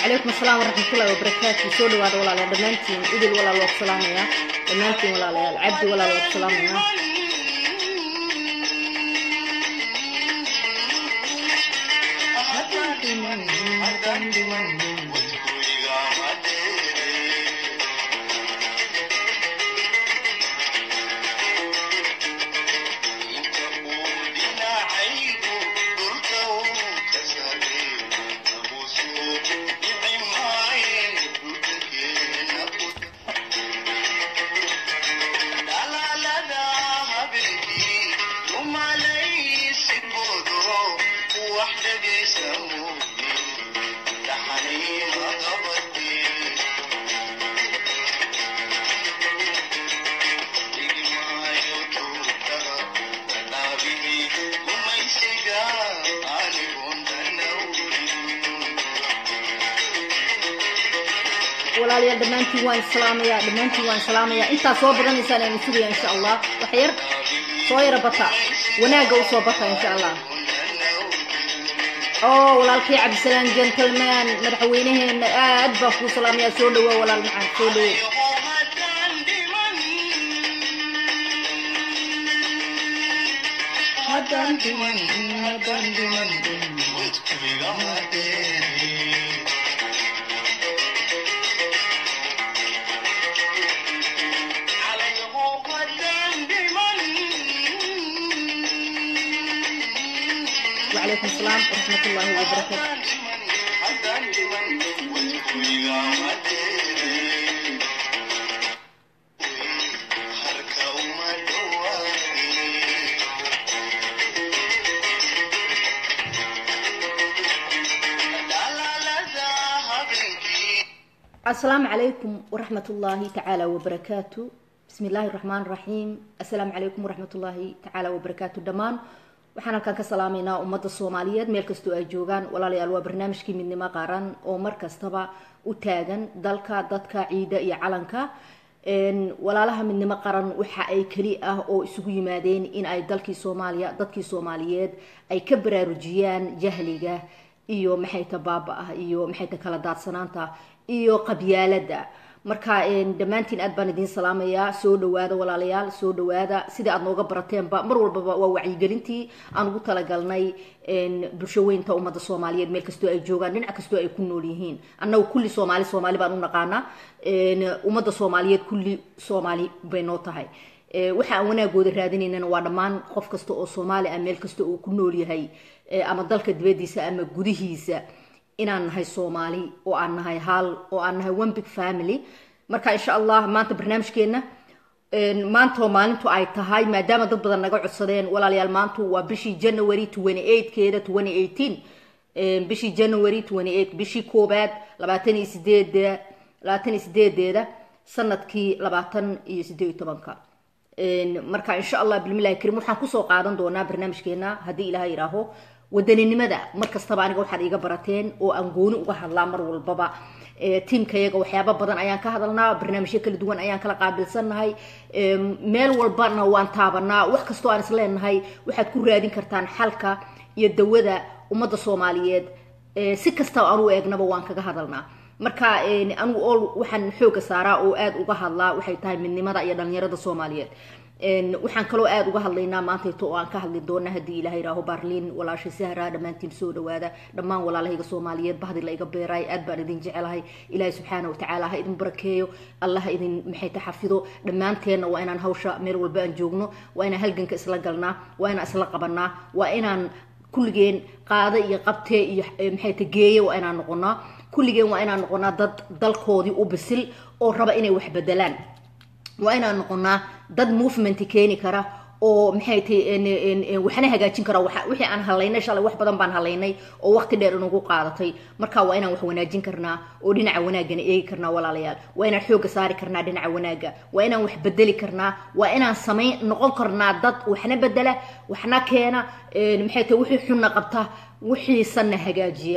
وعليكم السلام ورحمة الله وبركاته سو دواada walaalayaal dhammaantiin idil walaal waa ku salaamaya dhammaantiin walaalayaal cabdi walaal waa ku salaamaya walaalayaal dhammaantiin waan islaamaya dhammaantiin waan islaamaya intaa soo badanaysaan aynu sugaya insha allah wax yar soo yara bata wanaagga u soo bata insha allah oo walaalkay cabdisalaam gentleman madaxweynaheena aad baan kuu salaamaya soo dhawoa walaal macaan soo dhawo haddaan dhiman haddaan dhiman وعليكم السلام ورحمة الله وبركاته السلام عليكم ورحمة الله تعالى وبركاته بسم الله الرحمن الرحيم السلام عليكم ورحمة الله تعالى وبركاته دمان waxaan halkaan ka salaamaynaa ummadda soomaaliyeed meel kastoo ay joogaan walaalayaal waa barnaamijkii midnimo qaran oo mar kastaba u taagan dalka dadka ciida iyo calanka walaalaha midnimo qaran waxa ay keli ah oo isugu yimaadeen in ay dalkii soomaaliya dadkii soomaaliyeed ay ka baraarujiyaan jahliga iyo maxayta baaba ah iyo maxayta kala daadsanaanta iyo qabyaalada marka dhammaantiin aad baan idiin salaamayaa soo dhawaada walaalayaal soo dhawaada sidai aad nooga barateenba mar walbaba waa wacyigelintii aan ugu talagalnay bulsho weynta ummadda soomaaliyeed meel kastoo ay joogaan dhinac kastoo ay ku nool yihiin annagu kulli soomaali soomaali baan u naqaanaa ummadda soomaaliyeed kulli soomaali bay noo tahay waxa aan wanaagooda raadinaynana waa dhammaan qof kasta oo soomaali ah meel kasta uu ku nool yahay ama dalka dibadiisa ama gudihiisa inaan nahay soomaali oo aan nahay hal oo aan nahay one big family marka insha allah maanta barnaamijkeena maanta oo maalintu ay tahay maadaama dad badan naga codsadeen walaalayaal maantu waa bishii january twenty eight keeda twenty eighteen bishii january twenty eight bishii koobaad labaatan iyo sideeda labaatan iyo sideedeeda sanadkii labaatan iyo sideed iyo tobanka marka insha allah bilmillahi karim waxaan kusoo qaadan doonaa barnaamijkeena haddii ilaha yidhaaho wadaninimada mar kastaba aniga waxaad iiga barateen oo aan gooni uga hadlaa mar walbaba tiimkayaga waxyaaba badan ayaan ka hadalnaa barnaamijyo kala duwan ayaan kala qaabilsannahay meel walbana waan taabanaa wax kastoo aan isleenahay waxaad ku raadin kartaan xalka iyo dawada ummadda soomaaliyeed si kastaba aan u eegnaba waan kaga hadalnaa marka anigu ol waxaan xooga saaraa oo aada uga hadlaa waxay tahay midnimada iyo dhalinyarada soomaaliyeed waxaan kaloo aada uga hadlaynaa maantayto oo aan ka hadli doona haddii ilaha yihaaho barliin walaashay sahra dhammaantiin soo dhawaada dhammaan walaalahayga soomaaliyeed bahdi la iga beeraay aad baan idin jecelahay ilaahay subxaana watacaala ha idin barakeeyo allah ha idin maxayta xafido dhammaanteenna waa inaan hawsha meel walba aan joogno waa inaan halganka isla galnaa waa inaan isla qabanaa waa inaan kulligeen qaado iyo qabtee iyo maxayta geeye waa inaan noqonaa kulligeen waa inaan noqonaa dad dalkoodii u bisil oo raba inay wax bedelaan waa inaan noqonaa dad movement keeni kara oo maxay tahay waxna hagaajin kara wixii aan halaynay shalay wax badan baan halaynay oo waqti dheer inagu qaadatay marka waa inaan wax wanaajin karnaa oo dhinaca wanaagana eegi karnaa walaalayaal waa inaan xooga saari karnaa dhinaca wanaaga waa inaan wax bedeli karnaa waa inaan samayn noqon karnaa dad waxna bedela waxna keena maxay tahay wixii xunna qabta wixiisanna hagaajiya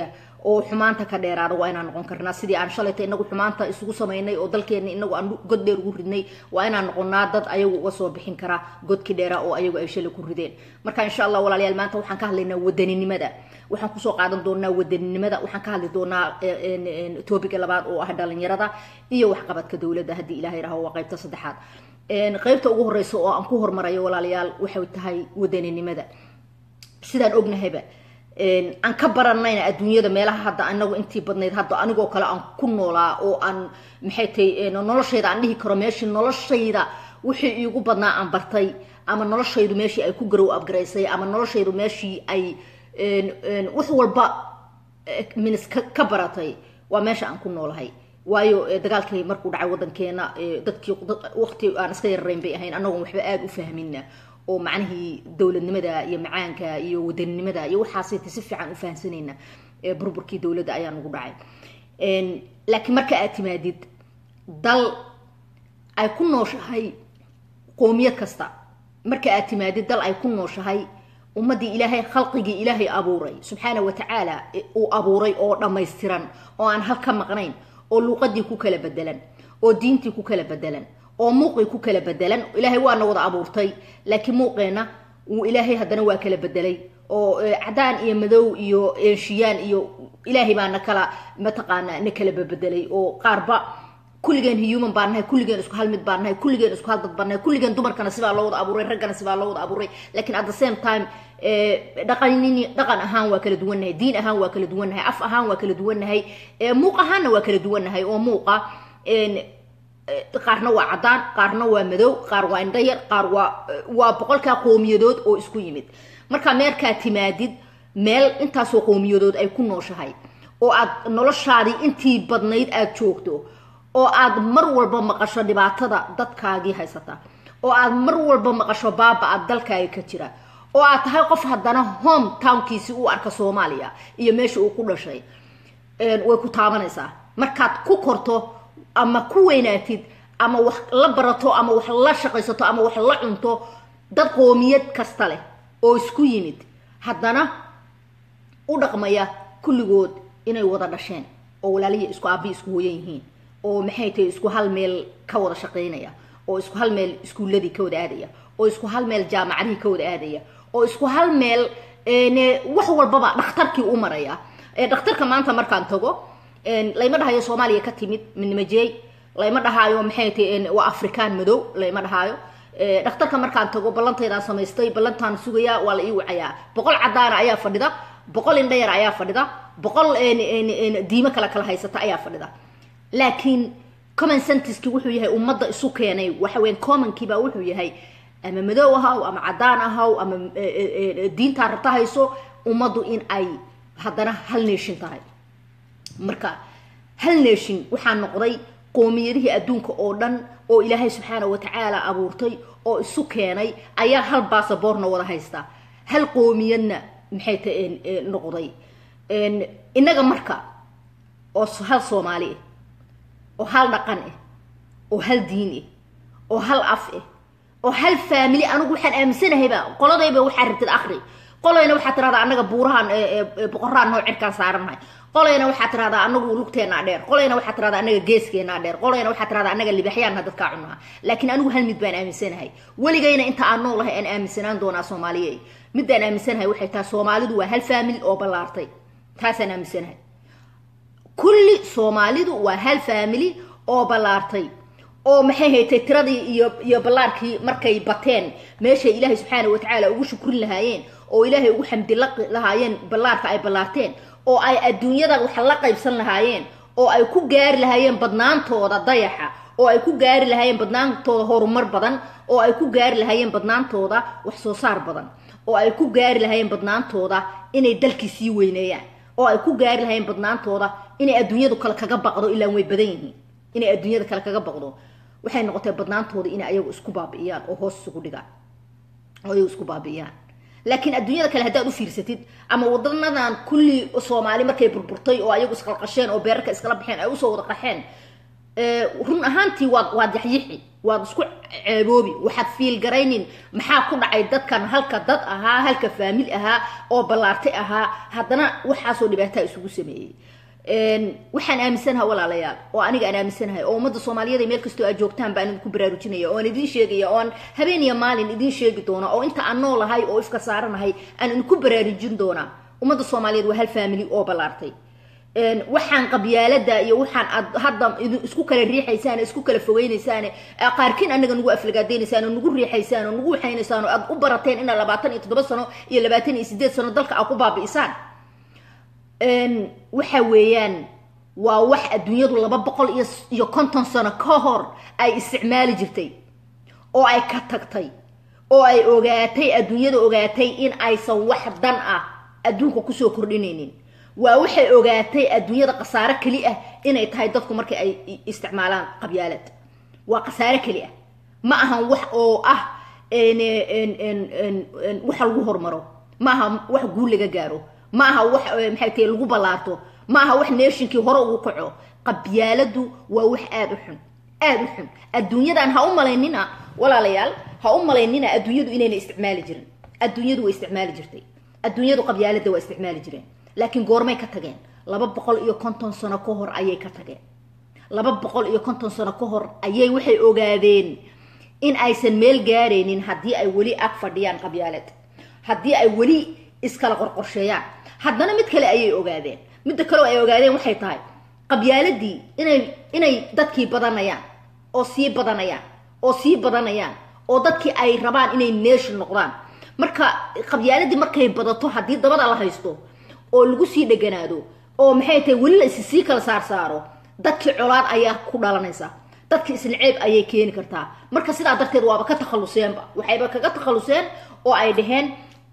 oo xumaanta ka dheeraada waa inaan noqon karnaa sidii aan shalayta inagu xumaanta isugu samaynay oo dalkeena inagu aan god dheer ugu ridnay waa inaan noqonaa dad ayagu uga soo bixin kara godkii dheeraa oo ayagu ay shalay ku rideen marka insha allah walaalayaal maanta waxaan ka hadlaynaa wadaninimada waxaan kusoo qaadan doonaa wadaninimada waxaan ka hadli doonaa topica labaad oo ah dhalinyarada iyo waxqabadka dowladda haddii ilaha yiraho waa qaybta saddexaad qaybta ugu horeysa oo aan ku hormarayo walaalayaal waxay tahay wadaninimada sidaan ognahayba aan ka baranayna adduunyada meelaha hadda anagu intii badnayd hadda anigoo kale aan ku noolaa oo aan maxay tahay noloshayda aan dhihi karo meeshii noloshayda wixii iigu badnaa aan bartay ama noloshaydu meeshii ay ku garow abgaraysay ama noloshaydu meeshii ay wax walba minis ka baratay waa meesha aan ku noolahay waayo dagaalkii markuu dhacay wadankeena dadkii waqti aan iska yararayn bay ahayn anagoon waxba aada u fahmina oo macnihii dowladnimada iyo macaanka iyo wadaninimada iyo waxaasayta si fiican u fahamsanayna burburkii dowladda ayaa nagu dhacay laakiin marka aad timaadid dal ay ku nooshahay qoomiyad kasta marka aad timaadid dal ay ku nooshahay ummadii ilaahay khalqigii ilaahay abuuray subxaana wa tacaala uu abuuray oo dhammaystiran oo aan hal ka maqnayn oo luuqadii ku kala bedelan oo diintii ku kala bedelan oo muuqii ku kala bedelan ilaahay waana wada abuurtay laakiin muuqeena wuu ilaahay haddana waa kala bedelay oo cadaan iyo madow iyo eenshiyaan iyo ilaahay baa na kala mataqaana na kala babedelay oo qaarba kulligeen human baan nahay kulligeen isku hal mid baan nahay kulligeen isku hal dad baan nahay kulligeen dumarkana sibaa loo wada abuuray raggana sibaa loo wada abuuray laakiin at the same time dhaqanini dhaqan ahaan waa kala duwannahay diin ahaan waa kala duwannahay af ahaan waa kala duwannahay muuq ahaanna waa kala duwannahay oo muuqa qaarna waa caddaan qaarna waa madow qaar waa indhayar qaar waa waa boqolkaa qoomiyadood oo isku yimid markaa meerkaa timaadid meel intaasoo qoomiyadood ay ku nooshahay oo aad noloshaadii intii badnayd aada joogto oo aad mar walba maqasho dhibaatada dadkaagii haysata oo aad mar walba maqasho baaba aad dalkaaga ka jira oo aad tahay qof haddana home townkiisi u arka soomaaliya iyo meesha uu ku dhashay way ku taabanaysaa markaad ku korto ama ku weynaatid ama wax la barato ama wax la shaqaysato ama wax la cunto dad qoomiyad kasta leh oo isku yimid haddana u dhaqmaya kulligood inay wada dhasheen oo walaalihi isku aabi isku hooyan yihiin oo maxay tahay isku hal meel ka wada shaqaynaya oo isku hal meel iskuulladii ka wada aadaya oo isku hal meel jaamacadihii ka wada aadaya oo isku hal meel wax walbaba dhakhtarkii u maraya dhakhtarka maanta markaan tago layma dhahayo soomaaliya ka timid midnimajeey layma dhahaayo maxay tahay waa afrikaan madow layma dhahaayo dhakhtarka markaan tago ballantaydaan samaystay ballantaan sugayaa waa la ii wacayaa boqol caddaana ayaa fadhida boqol indhayar ayaa fadhida boqol diimo kale kala haysata ayaa fadhida laakiin common sentiski wuxuu yahay ummadda isu keenay waxa weyan commonkiibaa wuxuu yahay ama madow ahaw ama caddaan ahaw ama diintaa rabta hayso ummaddu in ay haddana hal nation tahay marka hal nation waxaa noqday qoomiyadihii adduunka oo dhan oo ilaahay subxaana wa tacaala abuurtay oo isu keenay ayaa hal basaboorna wada haysta hal qoomiyadna maxay ta noqday innaga marka oo hal soomaali ah oo hal dhaqan ah oo hal diin ah oo hal af ah oo hal faamili anigu waxaan aaminsanahayba qoladayba waxaa rabtid akri qolayna waxaa tirahdaa annaga buurahan boqoraan noo cirkaan saarannahay qolayna waxaa tirahdaa anagu lugteennaa dheer qolayna waxaa tirahdaa annaga geeskeenaa dheer qolayna waxaa tirahdaa annaga libaxyaanna dadkaa cunaha laakiin anigu hal mid baan aaminsanahay weligayna inta aan noolahay aan aaminsanaan doonaa soomaaliye midaan aaminsanahay waxay tahay soomaalidu waa hal faamili oo ballaartay taasaan aaminsanahay kulli soomaalidu waa hal faamili oo ballaartay oo maxay haytay tiradii iyo iyo ballaarkii markay bateen meeshay ilaahay subxaana wa tacaala ugu shukrin lahaayeen oo ilaahay ugu xamdi lahaayeen ballaarka ay ballaarteen oo ay adduunyada wax la qaybsan lahaayeen oo ay ku gaari lahaayeen badnaantooda dayaxa oo ay ku gaari lahaayeen badnaantooda horumar badan oo ay ku gaari lahaayeen badnaantooda wax soo saar badan oo ay ku gaari lahaayeen badnaantooda inay dalkii sii weyneeyaan oo ay ku gaari lahaayeen badnaantooda inay adduunyadu kale kaga baqdo ilaan way badan yihiin inay adduunyada kale kaga baqdo waxay noqotay badnaantooda inay ayagu isku baabi'iyaan oo hoos isugu dhigaan oo ayagu isku baabi'iyaan laakiin adduunyada kale haddaad u fiirsatid ama wadanadan kulli soomaali markay burburtay oo ayagu isqalqasheen oo beerarka iskala baxeen ay usoo wada qaxeen run ahaantii waad waad yaxyixi waad isku ceeboobi waxaad fiilgaraynin maxaa ku dhacay dadkan halka dad ahaa halka faamil ahaa oo ballaartay ahaa haddana waxaasoo dhibaataa isugu sameeyey waxaan aaminsanaha walaalayaal oo aniga aan aaminsanahay oo ummadda soomaaliyeed meel kastoo aad joogtaan baan idinku baraarujinaya oo aan idiin sheegaya oo aan habeen iyo maalin idiin sheegi doona oo inta aan noolahay oo ifka saaranahay aan idinku baraarujin doonaa ummadda soomaaliyeed waa hal faamili oo ballaartay waxaan qabyaalada iyo waxaan aad hadda isku kala riixaysaan isku kala fogeynaysaan qaarkiin anaga nagu aflagaadeynaysaan oo nagu riixaysaan oo nagu waxaynaysaan oo aad u barateen inaa labaatan iyo toddoba sano iyo labaatan iyo sideed sano dalka aad ku baabi'isaan waxa weeyaan waa wax adduunyadu laba boqol iyo iyo konton sano ka hor ay isticmaali jirtay oo ay ka tagtay oo ay ogaatay adduunyada ogaatay in aysan wax dan ah adduunka kusoo kordhinaynin waa waxay ogaatay adduunyada khasaare keli ah inay tahay dadku markii ay isticmaalaan qabyaalad waa khasaare keli ah ma ahan wax oo ah wax lagu hormaro ma aha wax guul laga gaaro ma aha wax maxay tahay lagu ballaarto ma aha wax neeshinkii hore ugu kaco qabyaaladu waa wax aada u xun aada u xun adduunyadan ha u malaynina walaalayaal ha u malaynina adduunyadu inayna isticmaali jirin adduunyadu way isticmaali jirtay adduunyadu qabyaalada waa isticmaali jireen laakiin goormay ka tageen laba boqol iyo konton sano ka hor ayay ka tageen laba boqol iyo konton sano ka hor ayay waxay ogaadeen in aysan meel gaaraynin haddii ay weli ag fadhiyaan qabyaalad haddii ay weli iskala qorqorsheeyaan haddana mid kale ayay ogaadeen midda kaleo ay ogaadeen waxay tahay qabyaaladii inay inay dadkii badanayaan oo sii badanayaan oo sii badanayaan oo dadkii ay rabaan inay nation noqdaan marka qabyaaladii markay badato haddii dabada la haysto oo lagu sii dheganaado oo maxay tahay weli la issii kala saar saaro dadkii colaad ayaa ku dhalanaysa dadkii isnaceeb ayay keeni kartaa marka sidaa darteed waaba ka takhaluseenba waxayba kaga takhaluseen oo ay dhaheen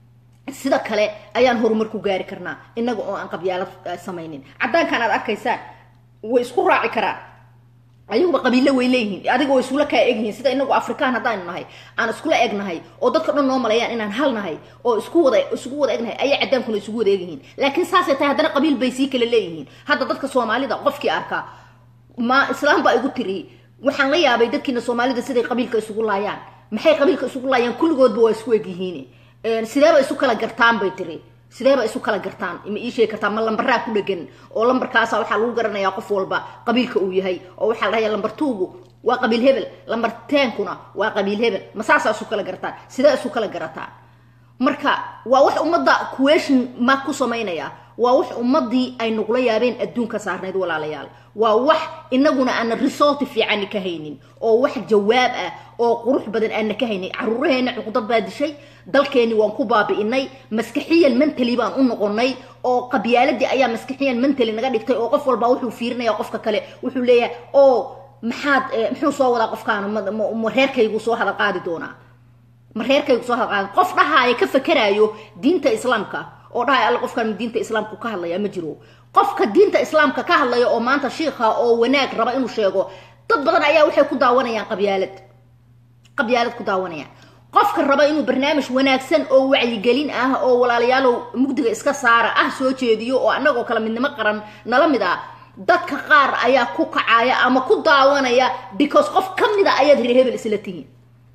sida kale ayaan horumar ku gaari karnaa inaga oo aan qabyaalad samaynin caddaankan aad arkaysaan way isku raaci karaan ayaguba qabiilo way leeyihiin adiga way isula kaa egyihiin sida inagu afrikaan haddaynu nahay aan iskula egnahay oo dadka dhan noo maleeyaan inaan hal nahay oo isku wada isugu wada egnahay ayaa cadaankuna isugu wada egyihiin laakiin saasay tahay haddana qabiil bay sii kala leeyihiin hadda dadka soomaalida qofkii arkaa ma islaam baa igu tiri waxaan la yaabay dadkiina soomaalida siday qabiilka isugu laayaan maxay qabiilka isugu laayaan kulligoodba waa isku egyihiin sideeba isu kala gartaan bay tiri sideeba isu kala gartaan ma ii sheegi kartaa ma lambaraa ku dhegan oo lambarkaasa waxaa lagu garanayaa qof walba qabiilka uu yahay oo waxaa la dhahaya lambar tuugu waa qabiil hebel lambar teenkuna waa qabiil hebel ma saasaa isu kala gartaan sidee isu kala garataan marka waa wax ummadda question ma ku samaynaya waa wax ummadii ay nugula yaabeen adduunka saarnayd walaalayaal waa wax inaguna aana result fiican ka haynin oo wax jawaab ah oo qurux badan aana ka haynin caruuraheena cuqdad baa dishay dalkeeni waan ku baabi'inay maskaxiyan mentally baan u noqonay oo qabyaaladii ayaa maskaxiyan mentally naga dhigtay oo qof walba wuxuu fiirinaya qofka kale wuxuu leeyahay oo maxaad muxuu soo wadaa qofkaan ma reerkaygu soo hadal qaadi doonaa ma reerkaygu soo hadal qaadi qof dhahaaya ka fakeraayo diinta islaamka oo dhahay alla qofkan diinta islaamku ka hadlaya ma jiro qofka diinta islaamka ka hadlaya oo maanta shiikha oo wanaag raba inuu sheego dad badan ayaa waxay ku daawanayaan qabyaalad qabyaalad ku daawanayaan qofka raba inuu barnaamij wanaagsan oo wacyigelin ah oo walaalayaalow mugdiga iska saara ah soo jeediyo oo annagoo kale midnimo qaran nala mid ah dadka qaar ayaa ku kacaya ama ku daawanaya because qof ka mid a ayaad reer hebel isla tihiin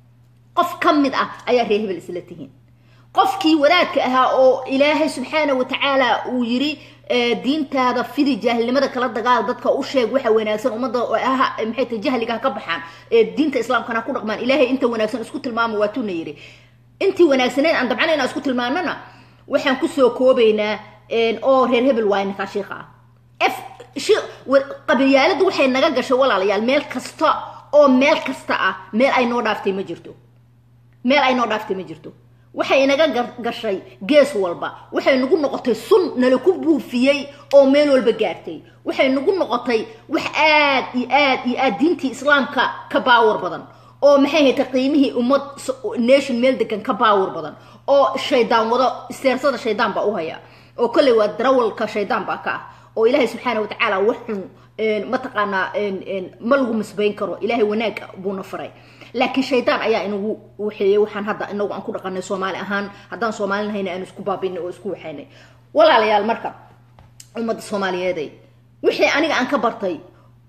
qof ka mid ah ayaa reer hebel isla tihiin qofkii wadaadka ahaa oo ilaahay subxaana wa tacaala uu yiri diintaada fidi jaahilnimada kala dagaal dadka u sheeg waxa wanaagsan ummadda maxay tahay jahliga ha ka baxaan diinta islaamkana ha ku dhaqmaan ilaahay inta wanaagsan isku tilmaama waa tuuna yiri intii wanaagsaneed aan dabcan inaan isku tilmaanana waxaan kusoo koobaynaa oo reer hebel waa ninkaa shiikha ah f qabilyaaladu waxay naga gashay walaalayaal meel kasta oo meel kasta ah meel ay noo dhaaftay ma jirto meel ay noo dhaaftay ma jirto waxay inaga gashay gees walba waxay nagu noqotay sun nala ku buufiyey oo meel walba gaartay waxay nagu noqotay wax aad iyo aad iyo aad diintii islaamka ka baawar badan oo maxay haytay qiimihii ummad nation meel degan ka baawar badan oo shaydaan wado isteersada shaydaan baa u haya oo kolley waa darawalka shaydaan baa ka ah oo ilaahay subxaana watacaala wax xun mataqaanaa ma lagu misbayn karo ilaahay wanaag buuna faray laakiin shaydaan ayaa inagu waxeeyey waxaan hadda inagu aan ku dhaqanay soomaali ahaan haddaan soomaali nahayna aan isku baabinay oo isku waxaynay walaalayaal marka ummadda soomaaliyeeday wixii aniga aan ka bartay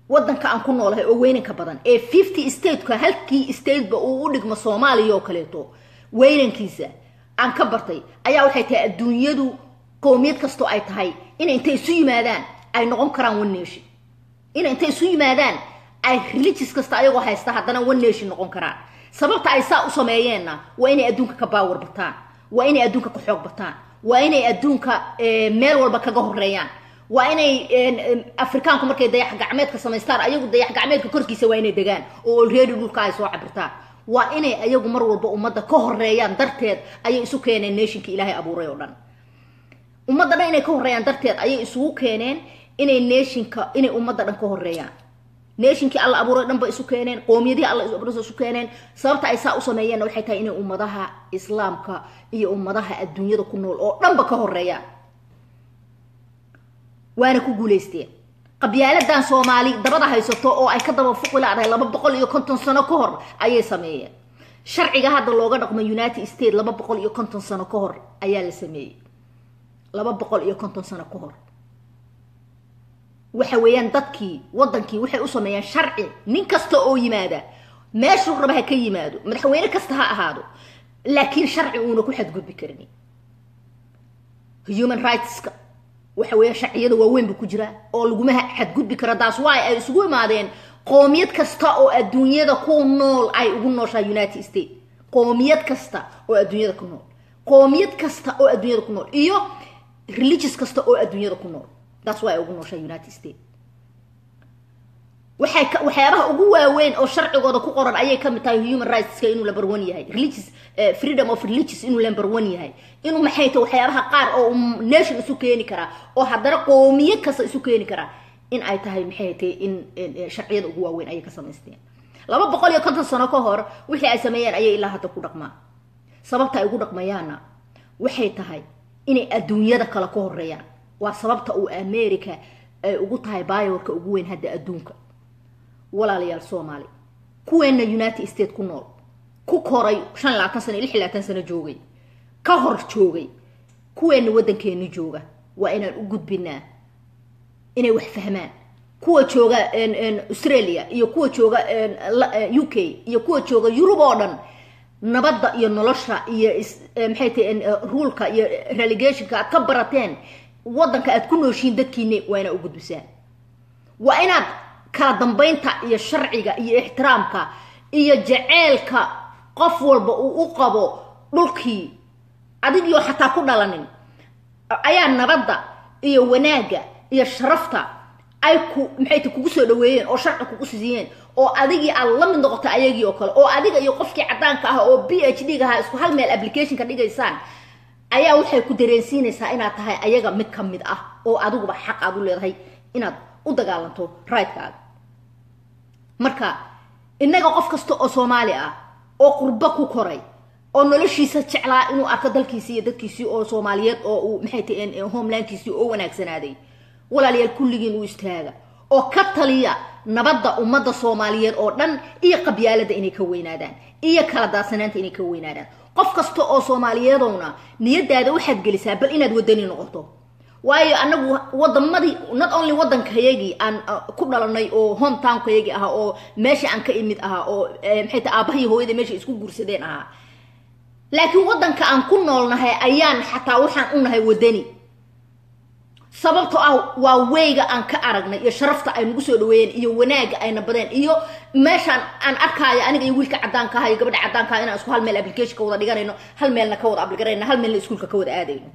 waddanka aan ku noolahay oo weynanka badan ee fifty stateka halkii stateba uu u dhigmo soomaaliya oo kaleeto weynankiisa aan ka bartay ayaa waxay tahay adduunyadu qowmiyad kastoo ay tahay inay intay isu yimaadaan ay noqon karaan one nation inay intay isu yimaadaan ay religious kasta ayagoo haysta haddana one nation noqon karaan sababta ay saa u sameeyeenna waa inay adduunka ka baawar bataan waa inay adduunka ka xoog bataan waa inay adduunka meel walba kaga horeeyaan waa inay afrikaanku markay dayax gacmeedka samaystaan ayagu dayax gacmeedka korkiisa waa inay degaan oo already dhulka ay soo cabirtaan waa inay ayagu mar walba ummadda ka horeeyaan darteed ayay isu keeneen nationka ilaahay abuuray oo dhan ummadda dhan inay ka horeeyaan darteed ayay isugu keeneen inay nationka inay ummadda dhan ka horeeyaan nationkii alla abuuray dhan ba isu keeneen qoomiyadihii alla isu keeneen sababta ay saa u sameeyeenna waxay tahay inay ummadaha islaamka iyo ummadaha adduunyada ku nool oo dhanba ka horeeyaan waana ku guulaysteen qabyaaladan soomaali dabada haysato oo ay ka daba fuqi laadahay laba boqol iyo konton sano ka hor ayay sameeyeen sharciga hadda looga dhaqmo united states laba boqol iyo konton sano ka hor ayaa la sameeyey laba boqol iyo konton sano ka hor waxa weeyaan dadkii waddankii waxay u sameeyeen sharci nin kasta oo yimaada meeshuu raba ha ka yimaado madaxweyne kasta ha ahaado laakiin sharci uuna ku xadgudbi karin human rightska waxa weeya sharciyada waaweyn buu ku jiraa oo laguma xadgudbi karo taas waay ay isugu imaadeen qoomiyad kasta oo adduunyada ku nool ay ugu nooshaa united states qoomiyad kasta oo adduunyada ku nool qoomiyad kasta oo adduunyada ku nool iyo religious kasta oo adduunyada ku nool taas waa ay ugu nooshaa united states waxay waxyaabaha ugu waaweyn oo sharcigooda ku qoran ayay kamid tahay human rightska inuu number one yahay religious freedom of religious inuu number one yahay inuu maxay tahay waxyaabaha qaar oo nation isu keeni karaa oo haddana qoomiyad kasta isu keeni karaa in ay tahay maxay tahay in sharciyada ugu waaweyn ayay ka samaysteen laba boqol iyo konton sano ka hor wixii ay sameeyeen ayay ilaa hadda ku dhaqmaan sababta ay ugu dhaqmayaanna waxay tahay inay adduunyada kale ka horeeyaan waa sababta uu america ay ugu tahay baayorka ugu weyn hadda adduunka walaalayaal soomaali kuweenna united states ku nool ku koray shan labaatan sano lix labaatan sano joogay ka hor joogay kuweenna waddankeeni jooga waa inaan u gudbinaa inay wax fahmaan kuwa jooga australia iyo kuwa jooga u k iyo kuwa jooga yurub oo dhan nabadda iyo nolosha iyo maxay tahay ruulka iyo relegationka aad ka barateen waddanka aad ku nooshiin dadkiina waa inaad u gudbisaan waa inaad kala dambaynta iyo sharciga iyo ixtiraamka iyo jaceylka qof walba uu u qabo dhulkii adigioo xataa ku dhalanin ayaa nabadda iyo wanaagga iyo sharafta ay ku maxay ta kugu soo dhaweeyeen oo sharci kugu siiyeen oo adigii aad la mid noqotay ayagii oo kale oo adiga iyo qofkii caddaanka ah oo b h d ga ahaa isku hal meel applicationka dhigaysaan ayaa waxay ku dareensiinaysaa inaad tahay ayaga mid ka mid ah oo adiguba xaq aad u leedahay inaad u dagaalanto rigtkaaga marka innaga qof kasta oo soomaali ah oo qurbo ku koray oo noloshiisa jeclaa inuu arko dalkiisii iyo dadkiisii oo soomaaliyeed oo uu maxay tahay homelandkiisii oo wanaagsanaaday walaalayaal kulligiin u istaaga oo ka taliya nabadda ummadda soomaaliyeed oo dhan iyo qabyaalada inay ka weynaadaan iyo kala daadsanaanta inay ka weynaadaan qof kasta oo soomaaliyeedowna niyadaada waxaad gelisaa bal inaad wadani noqoto waayo anagu wadamadii not only waddankayagii aan ku dhalanay oo hometownkayagii ahaa oo meesha aan ka imid ahaa oo maxay tahay aabahii hooyada meesha isku guursadeen ahaa laakiin waddanka aan ku noolnahay ayaan xataa waxaan u nahay wadani sababtoo ah waa weyga aan ka aragnay iyo sharafta ay nagu soo dhaweeyeen iyo wanaagga ayna badeen iyo meeshaan aan arkaayo aniga iyo wiilka caddaanka aha iyo gabadha caddaanka aha inaan isku hal meel application ka wada dhiganayno hal meelna ka wada abligarayno hal meelna iskuulka ka wada aadayno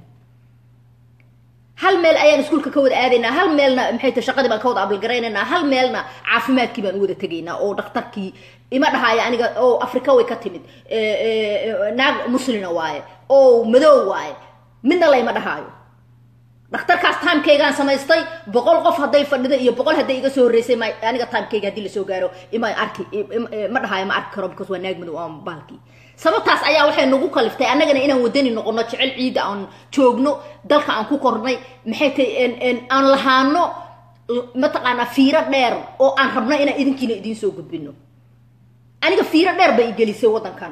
hal meel ayaan iskuulka ka wada aadaynaa hal meelna maxay tahay shaqadii baan ka wada abligaraynaynaa hal meelna caafimaadkii baan u wada tegaynaa oo dhakhtarkii ima dhahaayo aniga oo afrika way ka timid naag muslina waaye oo madow waaye midna layma dhahaayo dhakhtarkaas timekaygaan samaystay boqol qof hadday fadhido iyo boqol hadday iga soo horreysay ma aniga timekayga haddii lasoo gaaro ima arki ma dhahaayo ma arki karo because waa naag madow ama bahalkii sababtaas ayaa waxay nagu kaliftay annagana inaan wadani noqono jecel ciidda aan joogno dalka aan ku kornay maxay tahay aan lahaano mataqaanaa fiiro dheer oo aan rabno inaan idinkiina idiin soo gudbino aniga fiiro dheer bay igelisay waddankan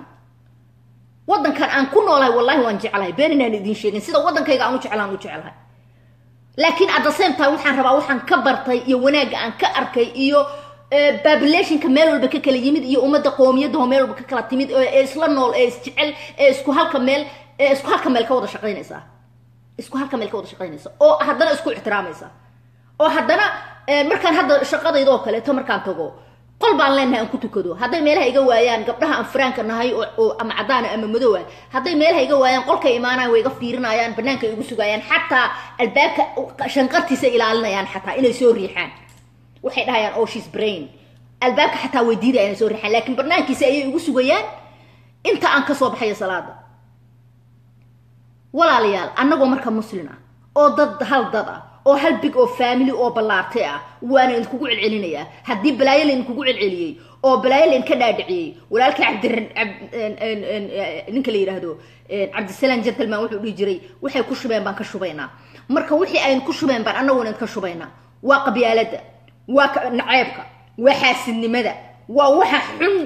waddankan aan ku noolahay wallahi waan jeclahay been inaan idiin sheegin sida waddankayga aan u jeclaan u jeclahay laakiin at the same time waxaan rabaa waxaan ka bartay iyo wanaagga aan ka arkay iyo populationka meel walba ka kala yimid iyo ummadda qoomiyadaho meel walba ka kala timid ee isla nool ee isjecel ee isku halka meel ee isku halka meel ka wada shaqaynaysa isku halka meel ka wada shaqaynaysa oo haddana isku ixtiraamaysa oo haddana markaan hadda shaqadaydoo kaleeto markaan tago qol baan leenahay aan ku tukado hadday meelaha iga waayaan gabdhaha aan firaanka nahay oo ama caddaana ama madow ah hadday meelaha iga waayaan qolkay imaanayaan way iga fiirinayaan banaanka igu sugayaan xataa albaabka shanqartiisa ilaalinayaan xataa inay soo riixaan waxay dhahayaan oh she's brain albaabka xataa way diidaya inay soo riixaan laakiin banaankiisa ayay igu sugayaan inta aan kasoo baxayo salaada walaalayaal annagoo marka muslin ah oo dad hal dad ah oo hal big oo family oo ballaartay ah waana idinkugu celcelinayaa haddii balaayo laydinkugu celceliyey oo balaayo laydinka dhaadhiciyey walaalkii cabdi ninka la yidhaahdo cabdisalaam gentleman wuxuu dhihi jiray waxay ku shubeen baan ka shubaynaa marka wixii ayn ku shubeen baan annaguna idinka shubaynaa waa qabyaalada waa naceebka waa xaasidnimada waa waxa xun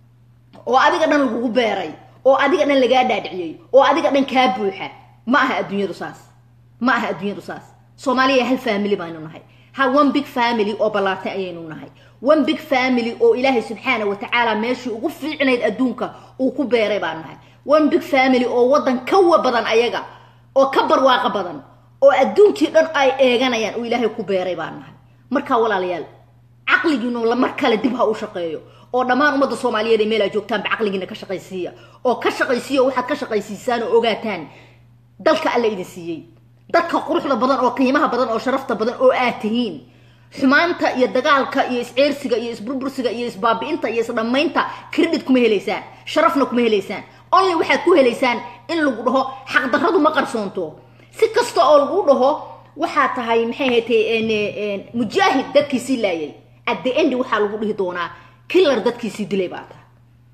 oo adiga dhan lagugu beeray oo adiga dhan lagaa dhaadhiciyey oo adiga dhan kaa buuxa ma aha adduunyadu saas ma aha adduunyadu saas soomaaliya hal family baynu nahay hal one big family oo ballaartay ayaynu nahay one big family oo ilaahay subxaana wa tacaala meeshii ugu fiicnayd adduunka uu ku beeray baan nahay one big family oo waddan kawa badan ayaga oo ka barwaaqa badan oo adduunkii dhan ay eeganayaan oo ilaahay ku beeray baan nahay markaa walaalayaal caqligiinu mar kale dib ha u shaqeeyo oo dhammaan ummadda soomaaliyeed ee meel aa joogtaanba caqligiina ka shaqaysiiya oo ka shaqaysiiya waxaad ka shaqaysiisaan oo ogaataan dalka alla idin siiyey dadka quruxda badan oo qiimaha badan oo sharafta badan oo aad tihiin xumaanta iyo dagaalka iyo isceersiga iyo isburbursiga iyo isbaabi'inta iyo isdhammaynta credit kuma helaysaan sharafna kuma helaysaan only waxaad ku helaysaan in lagu dhaho xaqdarradu ma qarsoonto si kasta oo lagu dhaho waxaa tahay maxay haytay mujaahid dadkiisii laayay at the end waxaa lagu dhihi doonaa killar dadkiisii dilay baa tahay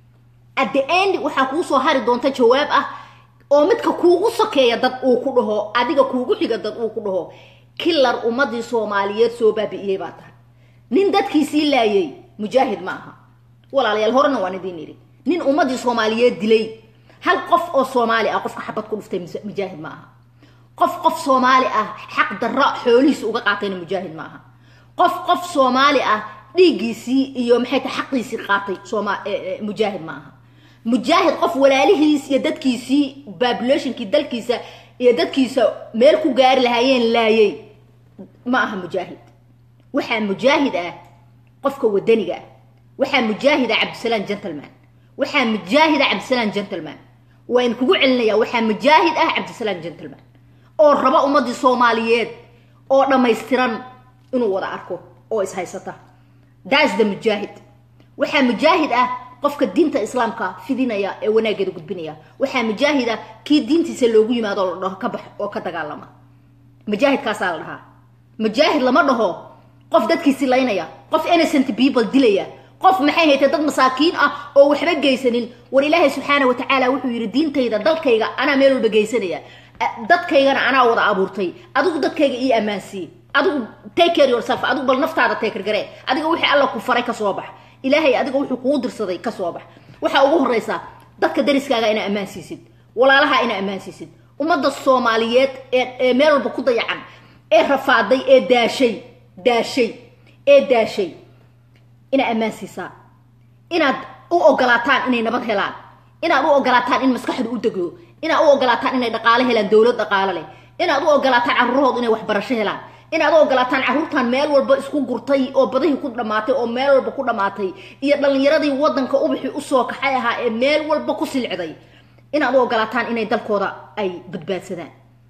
at the end waxaa kuu soo hari doonta jawaab ah oo midka kuugu sokeeya dad uu ku dhaho adiga kuugu xiga dad uu ku dhaho killar ummadii soomaaliyeed soo baabi'iyey baa tahay nin dadkiisii laayay mujaahid ma aha walaalayaal horena waan idiin idhi nin ummadii soomaaliyeed dilay hal qof oo soomaali ah qofka xabad ku dhuftay mujaahid ma aha qof qof soomaali ah xaq darro xoolihiisa uga qaatayna mujaahid ma aha qof qof soomaali ah dhiiggiisii iyo maxay tahay xaqiisii qaatay sooma mujaahid ma aha mujaahid qof walaalihiis iyo dadkiisii populationkii dalkiisa iyo dadkiisa meel ku gaari lahaayeen laayay ma aha mujaahid waxaa mujaahid ah qofka wadaniga ah waxaa mujaahid ah cabdisalaam gentleman waxaa mujaahid ah cabdisalaam gentleman waa in kugu celinaya waxaa mujaahid ah cabdisalaam gentleman oo raba ummadii soomaaliyeed oo dhammaystiran inuu wada arko oo ishaysata that's the mujaahid waxaa mujaahid ah qofka diinta islaamka fidinaya ee wanaageeda gudbinaya waxaa mujaahid ah kii diintiisa loogu yimaado oo la dhaho ka bax oo ka dagaalama mujaahidkaasaa la dhahaa mujaahid lama dhaho qof dadkiisi laynaya qof innocent people dilaya qof maxay haytay dad masaakiin ah oo waxba geysanin war ilaahay subxaana wa tacaala wuxuu yidhi diintayda dalkayga anaa meel walba geysanaya dadkaygana anaa wada abuurtay adigu dadkayga ii ammaansii adigu take care yourself adigu bal naftaada teekargaree adiga wixii alla ku faray kasoo bax ilaahay adiga wuxuu kugu dirsaday kasoo bax waxaa ugu horeysaa dadka dariskaaga inaa ammaan siisid walaalaha inaa ammaan siisid ummadda soomaaliyeed ee meel walba ku dayacan ee rafaaday ee daashay daashay ee daashay inaa ammaan siisaa inaad u ogolaataan inay nabad helaan inaad u ogolaataan in maskaxdu u degdo inaad u ogolaataan inay dhaqaale helaan dowlad dhaqaale leh inaad u ogolaataan carruurahooda inay waxbarasho helaan inaad u ogolaataan carruurtan meel walba isku gurtay oo badihii ku dhammaatay oo meel walba ku dhammaatay iyo dhallinyaradii waddanka ubixii usoo kaxay ahaa ee meel walba ku silcday inaad u ogolaataan inay dalkooda ay badbaadsadaan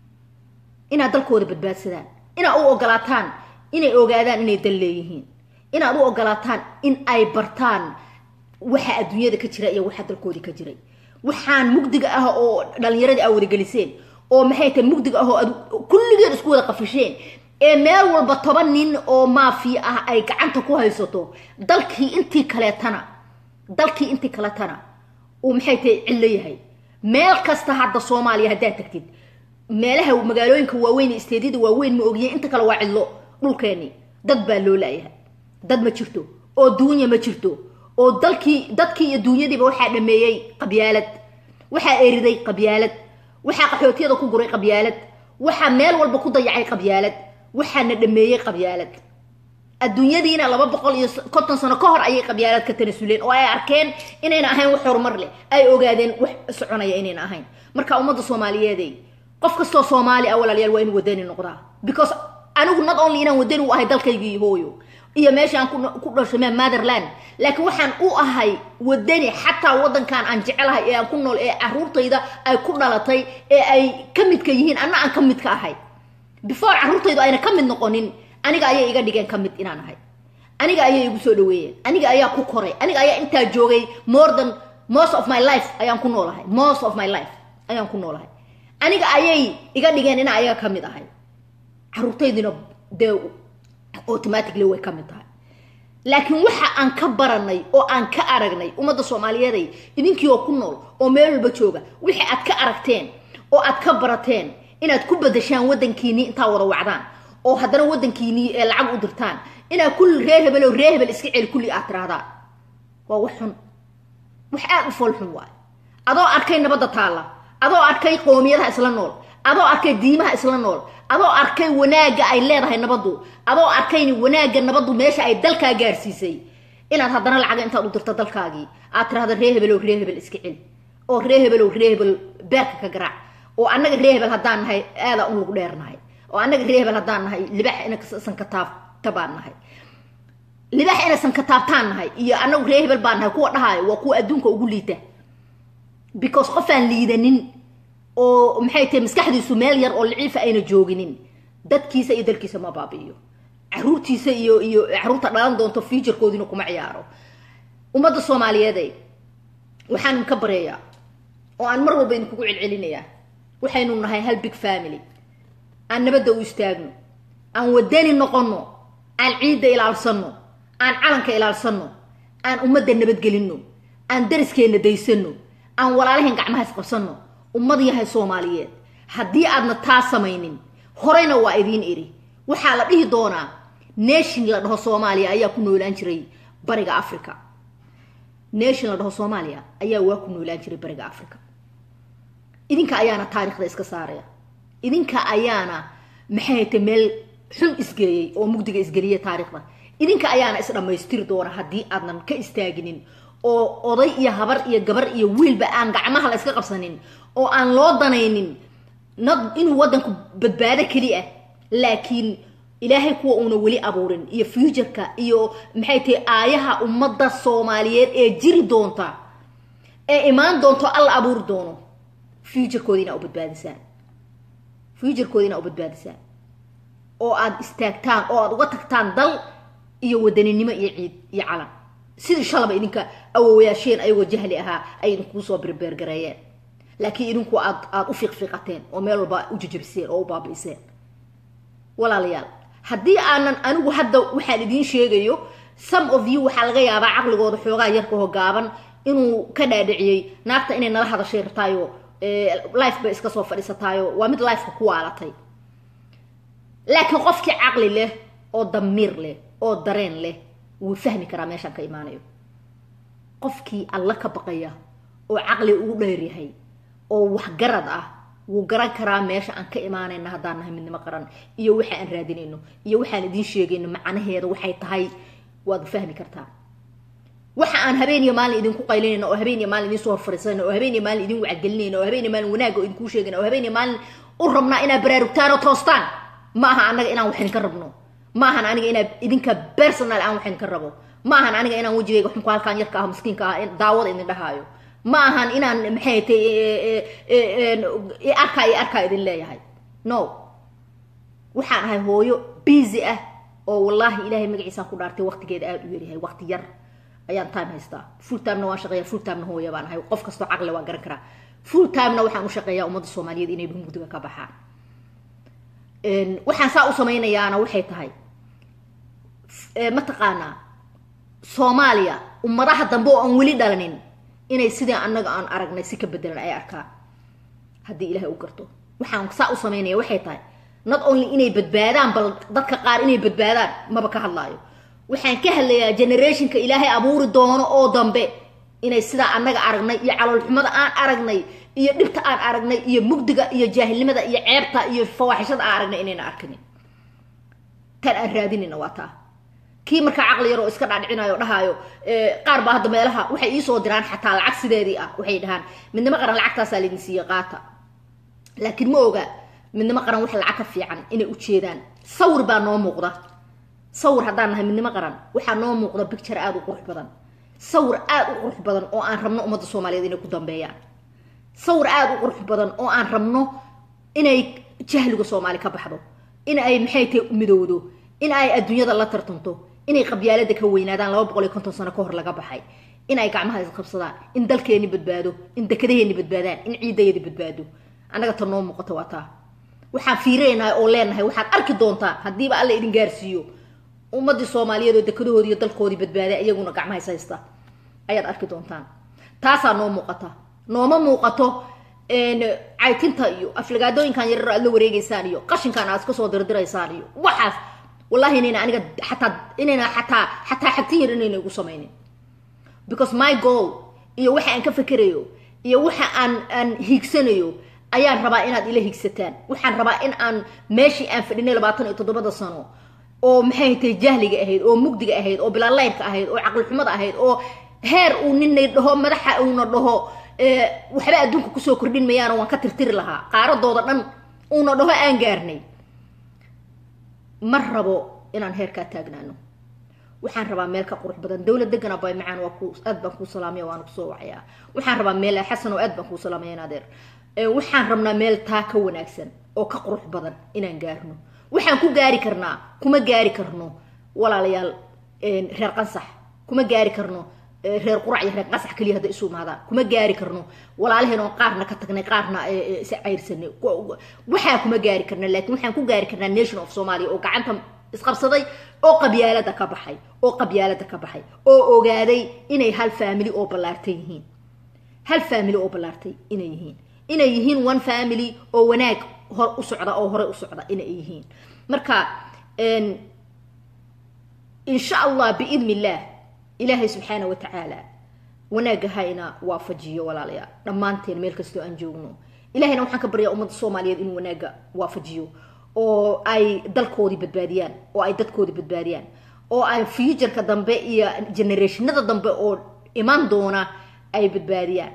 inaad dalkooda badbaadsadaan inaad u ogolaataan inay ogaadaan inay dal leeyihiin inaad u ogolaataan in ay bartaan waxa adduunyada ka jira iyo waxa dalkoodii ka jiray waxaan mugdiga ah oo dhallinyaradii aa wadageliseen oo maxay tahay mugdiga ah oo aad kulligeed isku wada qafisheen ee meel walba toban nin oo maafiya ah ay gacanta ku haysato dalkii intii kaleetana dalkii intii kaletana uu maxay tahay cillo yahay meel kasta hadda soomaaliya haddaad tagtid meelaha magaalooyinka waaweyn ee isteedyada waaweyn ma ogiye inta kale waa cidlo dhulkeeni dad baa loo laayahay dad ma jirto oo duunya ma jirto oo dalkii dadkii iyo duunyadiiba waxaa dhameeyey qabyaalad waxaa eriday qabyaalad waxaa qaxootiyada ku guray qabyaalad waxaa meel walba ku dayacay qabyaalad waxaana dhameeyey qabyaalad adduunyadiina laba boqol iyo konton sano ka hor ayay qabyaalad ka tanasuleen oo ay arkeen inayna ahayn wax horumar leh ay ogaadeen wax soconaya inayna ahayn marka ummadda soomaaliyeeday qof kastoo soomaali ah walaalayaal waa inuu wadani noqdaa because anigu not only inaan wadani u ahay dalkaygii hooyo iyo meeshaan ku dhashay ma motherland laakiin waxaan u ahay wadani xataa waddankan aan jecelahay ee aan ku nool ee caruurtayda ay ku dhalatay ee ay ka midka yihiin anna aan ka midka ahay before caruurtaydu ayna ka mid noqonin aniga ayay iga dhigeen ka mid inaan ahay aniga ayay igu soo dhaweeyeen aniga ayaa ku koray aniga ayaa intaa joogay more than most of my life ayaan ku noolahay most of my life ayaan ku noolahay aniga ayay iga dhigeen inaa ayaga ka mid ahay caruurtaydina dee automatically way ka mid tahay laakiin waxa aan ka baranay oo aan ka aragnay ummadda soomaaliyeeday idinkii oo ku nool oo meel walba jooga wixii aad ka aragteen oo aad ka barateen inaad ku badashaan waddankiinii intaa wada wacdaan oo haddana waddankiinii ee lacag u dirtaan inaad kulli reer hebel oo reer hebel iska celi kulli aad tirahdaan waa wax xun wax aad u fool xun waay adoo arkay nabadda taalla adoo arkay qoomiyadaha isla nool adoo arkay diimaha isla nool adoo arkay wanaagga ay leedahay nabaddu adoo arkay wanaagga nabaddu meesha ay dalkaa gaarsiisay inaad haddana lacaga intaad u dirto dalkaagii aad tirahda ree hebel oo ree hebel iska celi oo ree hebel oo ree hebel beerka ka garaac oo annaga ree hebel haddaan nahay aadaa un lagu dheernahay oo annaga ree hebel haddaan nahay libax inasan ka taabta baan nahay libax inasan ka taabtaan nahay iyo annagu ree hebel baan nahay kuwa dhahaayo waa kuwa adduunka ugu liita because qofaan liidanin oo maxay tahay maskaxdiisu meel yar oo liciifa ayna jooginin dadkiisa iyo dalkiisa ma baabi'iyo caruurtiisa iyo iyo caruurta dhalan doonto futurekoodina kuma ciyaaro ummadda soomaaliyeeday waxaan ka bareeyaa oo aan mar walba idinkugu celcelinayaa waxaynu nahay hal big family aan nabadda u istaagno aan wadani noqonno aan ciidda ilaalsanno aan calanka ilaalsanno aan ummadda nabadgelinno aan dariskeenna daysanno aan walaalahayn gacmaha isqabsanno ummad yahay soomaaliyeed haddii aadna taa samaynin horeyna waa idiin iri waxaa la dhihi doonaa nation la dhaho soomaaliya ayaa ku noolaan jiray bariga africa nation la dhaho soomaaliya ayaa waa ku noolaan jiray bariga africa idinka ayaana taarikhda iska saaraya idinka ayaana maxay haytay meel xun isgeeyey oo mugdiga isgeliya taarikhda idinka ayaana isdhammaystiri doona haddii aadnan ka istaaginin oo oday iyo habar iyo gabar iyo wiilba aan gacmaha la iska qabsanin oo aan loo danaynin nad inuu waddanku badbaado keli ah laakiin ilaahay kuwa uuna weli abuurin iyo futureka iyo maxay tahay aayaha ummadda soomaaliyeed ee jiri doonta ee imaan doonto alla abuuri doono futurekoodi inaa u badbaadisaan futurekoodi inaa u badbaadisaan oo aada istaagtaan oo aada uga tagtaan dal iyo wadaninimo iyo ciid iyo calan sidii shalaba idinka awowayaasheen ayagoo jahli ahaa ay idinkuu soo birbeergareeyeen laakiin idinku aad aada u fiiqfiiqateen oo meel walba u jajabiseen oo u baabi'iseen walaalayaal haddii aanan anigu hadda waxaan idiin sheegayo some of you waxaa laga yaabaa caqligooda xoogaa yarka hogaaban inuu ka dhaadhiciyey naagta inay nala hadashay rabtaayo life bay iska soo fadhiisataayo waa mid lifeka ku waalatay laakiin qofkii caqli leh oo damiir leh oo dareen leh wuu fahmi karaa meeshaan ka imaanayo qofkii alla ka baqaya oo caqli ugu dheeryahay oo waxgarad ah wuu garan karaa meesha aan ka imaanayna haddaan nahay midnimo qaran iyo waxa aan raadinayno iyo waxaan idiin sheegayno macnaheeda waxay tahay waad fahmi kartaa waxa aan habeen iyo maalin idinku qaylinayno oo habeen iyo maalin idiin soo horfariisanayno oo habeen iyo maalin idin wacgelinayno oo habeen iyo maalin wanaagga oo idinkuu sheegayno oo habeen iyo maalin u rabnaa inaad baraarugtaan oo toostaan ma aha annaga inaan wax idinka rabno ma ahan aniga inaad idinka personal aan wax idinka rabo ma ahan aniga inaan wejigayga xunku halkaan yarka ah miskiinka ah daawada idin dhahaayo ma ahan inaan maxay tay arkaa iyo arkaa idin leeyahay no waxaan ahay hooyo busy ah oo wallaahi ilaahay magaciisaan ku dhaartay waqtigeeda aada u yaryahay waqti yar ayaan time haystaa full timena waan shaqeeya full timena hooya baan ahay qof kastoo caqli waa garan karaa full timena waxaan u shaqeeyaa ummadda soomaaliyeed inay mugdiga ka baxaan waxaan saa u samaynayaana waxay tahay mataqaanaa soomaaliya ummadaha dambe oo aan weli dhalanin inay sidii annaga aan aragnay si ka bedelan ay arkaan haddii ilaahay u garto waxaan saa u samaynaya waxay tahay not only inay badbaadaan bal dadka qaar inay badbaadaan maba ka hadlaayo waxaan ka hadlayaa generationka ilaahay abuuri doono oo dambe inay sidaa annaga aragnay iyo caloolxumada aan aragnay iyo dhibta aan aragnay iyo mugdiga iyo jaahilnimada iyo ceebta iyo fawaaxishada aan aragnay inayna arkinin tan aan raadinayna waa taa kii markaa caqli yar oo iska dhaadhicinayo dhahaayo qaar baa hadda meelaha waxay iisoo diraan xataa lacag sideedii ah waxay dhahaan midnimo qaran lacagtaasaa laydin siiye qaata laakiin ma oga midnimo qaran wax lacag ka fiican inay ujeedaan sawir baa noo muuqda sawir haddaan nahay midnimo qaran waxaa noo muuqda bicture aada u qurux badan sawir aada u qurux badan oo aan rabno ummadda soomaaliyeed inay ku dambeeyaan sawir aada u qurux badan oo aan rabno inay jahliga soomaali ka baxdo in ay maxay tahay midowdo in ay adduunyada la tartanto inay qabyaalada ka weynaadaan laba boqol iyo konton sano ka hor laga baxay in ay gacmaha isqabsadaan in dalkeeni badbaado in dekadaheeni badbaadaan in ciidayadi badbaado annaga ta noo muuqata waa taa waxaan fiirinaynaa oo leenahay waxaad arki doontaa haddiiba alla idin gaarsiiyo ummadii soomaaliyeed oo dekadahoodii iyo dalkoodii badbaaday iyaguna gacmaha is haysta ayaad arki doontaan taasaa noo muuqata nooma muuqato caytinta iyo aflagaadooyinkan yarar aad la wareegeysaan iyo qashinkan aad iska soo dirdiraysaan iyo waxaas wallahi inayna aniga xataa inayna xataa xataa xagtin yar inayna igu samaynin because my goal iyo waxa aan ka fekerayo iyo waxa aan aan hiigsanayo ayaan rabaa inaad ila higsataan waxaan rabaa in aan meeshii aan fadhinay labaatan iyo toddobada sano oo maxay tahay jahliga ahayd oo mugdiga ahayd oo bilaalaydka ahayd oo caqlixumada ahayd oo heer uu ninay dhaho madaxa uuna dhaho waxba adduunka kusoo kordhin mayaano waan ka tirtiri lahaa qaaradooda dhan uuna dhaho aan gaarnay ma rabo inaan heerkaa taagnaano waxaan rabaa meel ka qurux badan dowlad degana bay macaan waa ku aad baan kuu salaamaya waana kusoo wacayaa waxaan rabaa meel xasan oo aad baan kuu salaamaya in adeer waxaan rabnaa meel taa ka wanaagsan oo ka qurux badan inaan gaarno waxaan ku gaari karnaa kuma gaari karno walaalayaal reer qansax kuma gaari karno reer qurac iyo reer qasax keliya hadda isu imaadaan kuma gaari karno walaalaheen oo qaarna ka tagnay qaarna is cayrsanay waxaa kuma gaari karna laakiin waxaan ku gaari karnaa nation of somalia oo gacanta isqabsaday oo qabyaalada ka baxay oo qabyaalada ka baxay oo ogaaday inay hal family oo ballaartay yihiin hal family oo ballaartay inay yihiin inay yihiin one family oo wanaag hor u socda oo hore u socda inay yihiin marka insha allah biidn illah ilaahay subxaana wa tacaala wanaagga hayna waafajiyo walaalayaal dhammaanteen meel kastoo aan joogno ilahayna waxaan ka baryaa ummadda soomaaliyeed inuu wanaagga waafajiyo oo ay dalkoodii badbaadiyaan oo ay dadkoodii badbaadiyaan oo ay futureka dambe iyo generationada dambe oo iman doona ay badbaadiyaan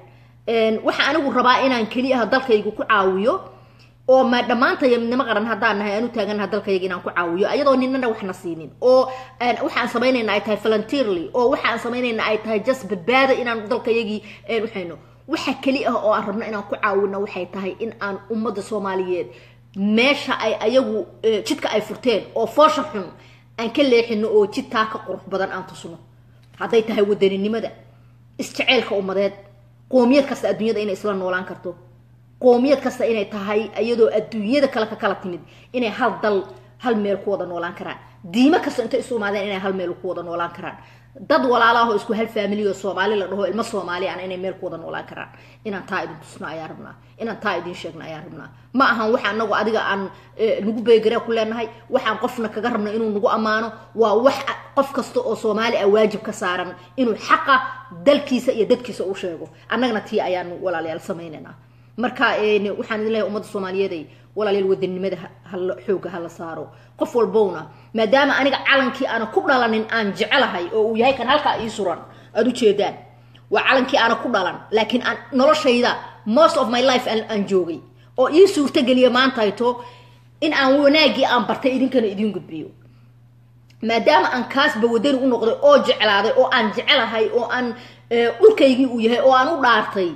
waxaa anigu rabaa inaan keliyaha dalkaygu ku caawiyo oo ma dhammaantaya midnimo qaran haddaan nahay aan u taaganaha dalkayga inaan ku caawiyo ayadoo ninana waxna siinin oo waxaan samaynayna ay tahay volunteerly oo waxaan samaynayna ay tahay just badbaada inaan dalkayagii waxayno waxa keli ah oo aan rabno inaan ku caawino waxay tahay in aan ummadda soomaaliyeed meesha ay ayagu jidka ay furteen oo foosha xun aan ka leexino oo jidtaa ka qurux badan aan tusno hadday tahay wadaninimada isjeceelka ummadeed qoomiyad kasta adduunyada inay isla noolaan karto qoomiyad kasta inay tahay iyadoo adduunyada kale ka kala timid inay hal dal hal meel ku wada noolaan karaan diimo kasta intay isu imaadeen inay hal meel ku wada noolaan karaan dad walaalaahoo isku hal faamiliyo soomaali la dhaho ilmo soomaali aan inay meel ku wada noolaan karaan inaan taa idin tusno ayaa rabnaa inaan taa idin sheegno ayaa rabnaa ma ahan waxa anagu adiga aan nagu beegara ku leenahay waxaan qofna kaga rabno inuu nagu ammaano waa wax qof kasta oo soomaali ah waajib ka saaran inuu xaqa dalkiisa iyo dadkiisa u sheego annagana tii ayaanu walaalayaal samaynaynaa marka waxaan idin leeyahay ummadda soomaaliyeeday walaalayaal wadanimada hala xooga hala saaro qof walbowna maadaama aniga calankii aana ku dhalanin aan jecelahay oo uu yahay kan halkaa ii suran aada ujeedaan waa calankii aana ku dhalan laakiin aan noloshayda most of my life aan joogay oo ii suurtageliya maantayto in aan wanaagii aan bartay idinkana idiin gudbiyo maadaama aan kaasba wadani u noqday oo jeclaaday oo aan jecelahay oo aan dhulkaygii uu yahay oo aan u dhaartay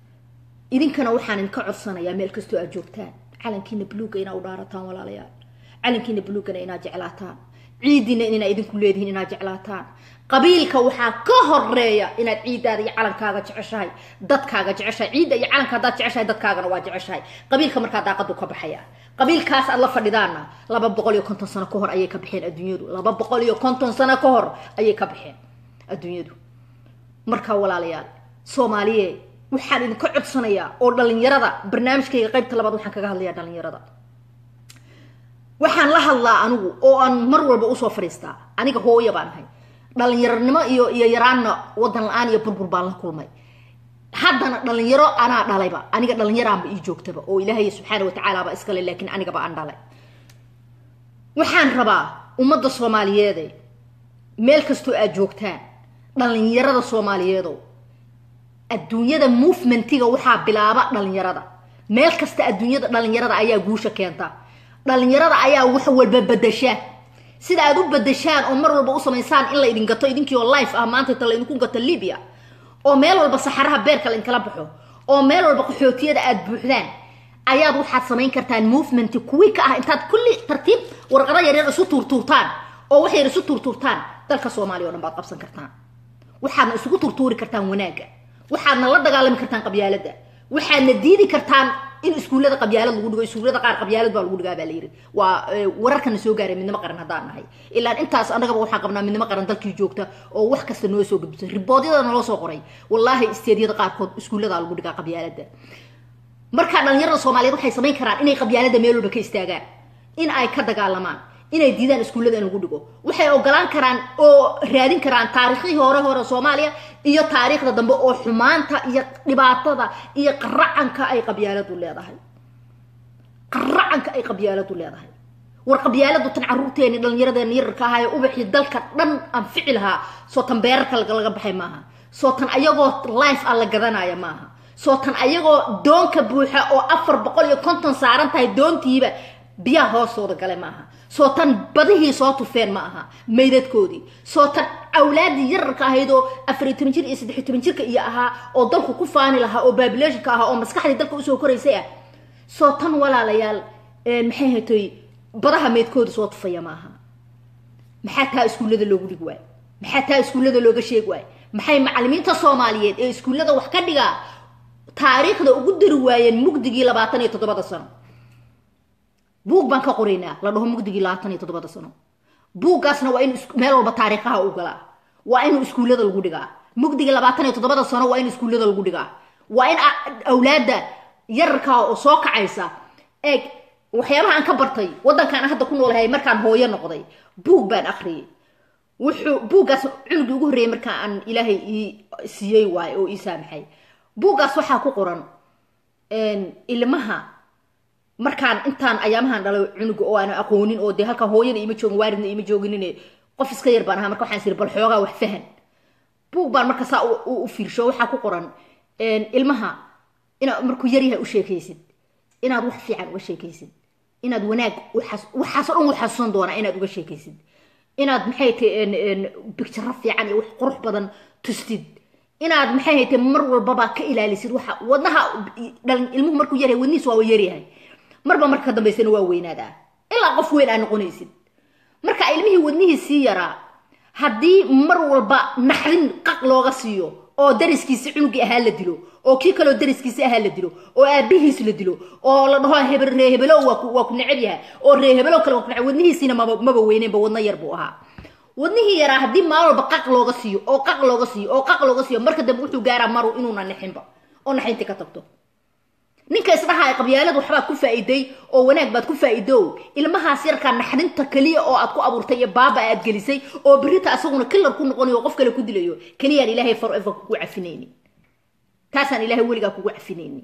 idinkana waxaan idinka codsanayaa meel kastoo aad joogtaan calankiina buluuga inaa u dhaarataan walaalayaal calankiina buluugana inaad jeclaataan ciidiina inaa idinku leedihiin inaad jeclaataan qabiilka waxaa ka horeeya inaad ciidaada iyo calankaaga jeceshahay dadkaaga jeceshahay ciidda iyo calanka haddaad jeceshahay dadkaagana waa jeceshahay qabiilka markaa daaqadu ka baxaya qabiilkaas aad la fadhidaana laba boqol iyo konton sano ka hor ayay ka baxeen adduunyadu laba boqol iyo konton sano ka hor ayay ka baxeen adduunyadu marka walaalayaal soomaaliye waxaan idinka codsanayaa oo dhalinyarada barnaamijkayga qaybta labaad waxaan kaga hadlayaa dhalinyarada waxaan la hadlaa anigu oo aan mar walba usoo fadhiistaa aniga hooya baan ahay dhalinyaronimo iyo iyo yaraanna wadan la-aan iyo burbur baan la kulmay haddana dhalinyaro anaa dhalayba aniga dhalinyaraanba ii joogtaba oo ilaahay subxaana watacaalaaba iskale laakiin anigaba aan dhalay waxaan rabaa ummadda soomaaliyeede meel kastoo aad joogtaan dhalinyarada soomaaliyeedow adduunyada movementiga waxaa bilaaba dhalinyarada meel kasta adduunyada dhalinyarada ayaa guusha keenta dhalinyarada ayaa wax walba bedasha sida aad u bedashaan oo mar walba u samaysaan in la idin gato idinkiioo life ah maanta inta la idinku gato libya oo meel walba saxaraha beerka la idinkala baxo oo meel walba qaxootiyada aad buuxdaan ayaad waxaad samayn kartaan movement kuwi ka ah intaad kulli tartiib warqado yaryar isu tuurtuurtaan oo wax yar isu tuurtuurtaan dalka soomaaliya o dhan baad qabsan kartaan waxaadna isugu tuurtuuri kartaan wanaagga waxaadna la dagaalami kartaan qabyaaladda waxaadna diidi kartaan in iskuullada qabyaalad lagu dhigo iskuullada qaar qabyaalad baa lagu dhigaa baa la yidhi waa wararkana soo gaaray midnimo qaran haddaan nahay ilaan intaas annagaba waxaan qabnaa midnimo qaran dalkii joogta oo wax kasta noo soo gudbisay riboodyada naloo soo qoray wallaahi isteedyada qaarkood iskuulladaa lagu dhigaa qabyaaladda markaa dhalinyarada soomaaliyeed waxay samayn karaan inay qabyaalada meel walba ka istaagaan in ay ka dagaalamaan inay diidaan iskuullada in lagu dhigo waxay ogolaan karaan oo raadin karaan taariikhdii hore hore soomaaliya iyo taariikhda dambe oo xumaanta iyo dhibaatada iyo qaracanka ay qabyaaladu leedahay qaracanka ay qabyaaladu leedahay war qabyaaladu tan caruurteeni dhallinyaradeena yararka ahaa ee ubaxii dalka dhan anfici lahaa soo tan beerarka laga baxay maaha soo tan ayagoo life ah la gadanaya maaha soo tan ayagoo doonka buuxa oo afar boqol iyo konton saaran tahay doontiiba biyaha hoostooda gale maaha soo tan badihii soo tufeen ma aha maydadkoodii soo tan awlaadii yararka ahayd oo afariy toban jir iyo saddexiy toban jirka iyo ahaa oo dalku ku faani lahaa oo babilationka ahaa oo maskaxdii dalka usoo koraysay ah soo tan walaalayaal maxay hatoy badaha meydkooda soo tufaya ma aha maxaa taa iskuullada loogu dhig waayo maxaa taa iskuullada looga sheeg waayo maxay macalimiinta soomaaliyeed ee iskuullada wax ka dhigaa taariikhda ugu dari waayeen mugdigii labaatan iyo toddobada sano buug baan ka qoraynaa la dhaho mugdigii labaatan iyo toddobada sano buuggaasna waa in meel walba taariikhaha u galaa waa in iskuullada lagu dhigaa mugdigii labaatan iyo toddobada sano waa in iskuullada lagu dhigaa waa in awlaadda yararkaa oo soo kacaysa eeg waxyaabaha aan ka bartay waddankaan hadda ku noolahay markaan hooyo noqday buug baan akhriyay wuxuu buuggaas cunugii ugu horreeyay markaa aan ilaahay ii siiyey waayo oo ii saamaxay buuggaas waxaa ku qoran ilmaha markaan intaan ayaamahan dhalay cunuga oo aan aqoonin oo dee halkaa hooyada ima joogin waaridna ima jooginin qof iska yar baan ahaa marka waxaan siri bal xoogaa wax fahan buug baan marka saa u fiirsho waxaa ku qoran ilmaha inaad markuu yaryahay u sheekaysid inaad wax fiican uga sheekaysid inaad wanaag waxaasoo dhan waxasuusan doonaa inaad uga sheekaysid inaad maxay tahay bictaro fiican iyo wax qurux badan tustid inaad maxay haytay mar walbaba ka ilaalisid waxa wadnaha ilmuhu markuu yaryahay wadnihiis waa yaryahay marba marka ka dambaysana waa weynaadaa ilaa qof weyn aa noqonaysid marka ilmihii wadnihii sii yaraa haddii mar walba naxdin qaq looga siiyo oo dariskiisi cunugii ahaa la dilo oo kii kaleo dariskiisi ahaa la dilo oo aabihiis la dilo oo la dhaho ree hebelo waa ku necab yahay oo ree hebelo kale waa ku necab wadnihiisiina maba weyneenba wadno yar buu ahaa wadnihii yaraa haddii maal walba qaq looga siiyo oo qaq looga siiyo oo qaq looga siiyo marka dambe wuxuu gaaraa maru inuuna nixinba oo naxintii ka tagto ninka isdhahaa qabyaalad waxbaad ku faa'iiday oo wanaag baad ku faa'iido ilmahaas yarkaa naxdinta keliya oo aad ku abuurtay iyo baaba aad gelisay oo berita asaguna kilar ku noqonayo oo qof kale ku dilayo keliyaan ilaahay forever kugu cafinaynin taasaan ilaahay weligaa kugu cafinaynin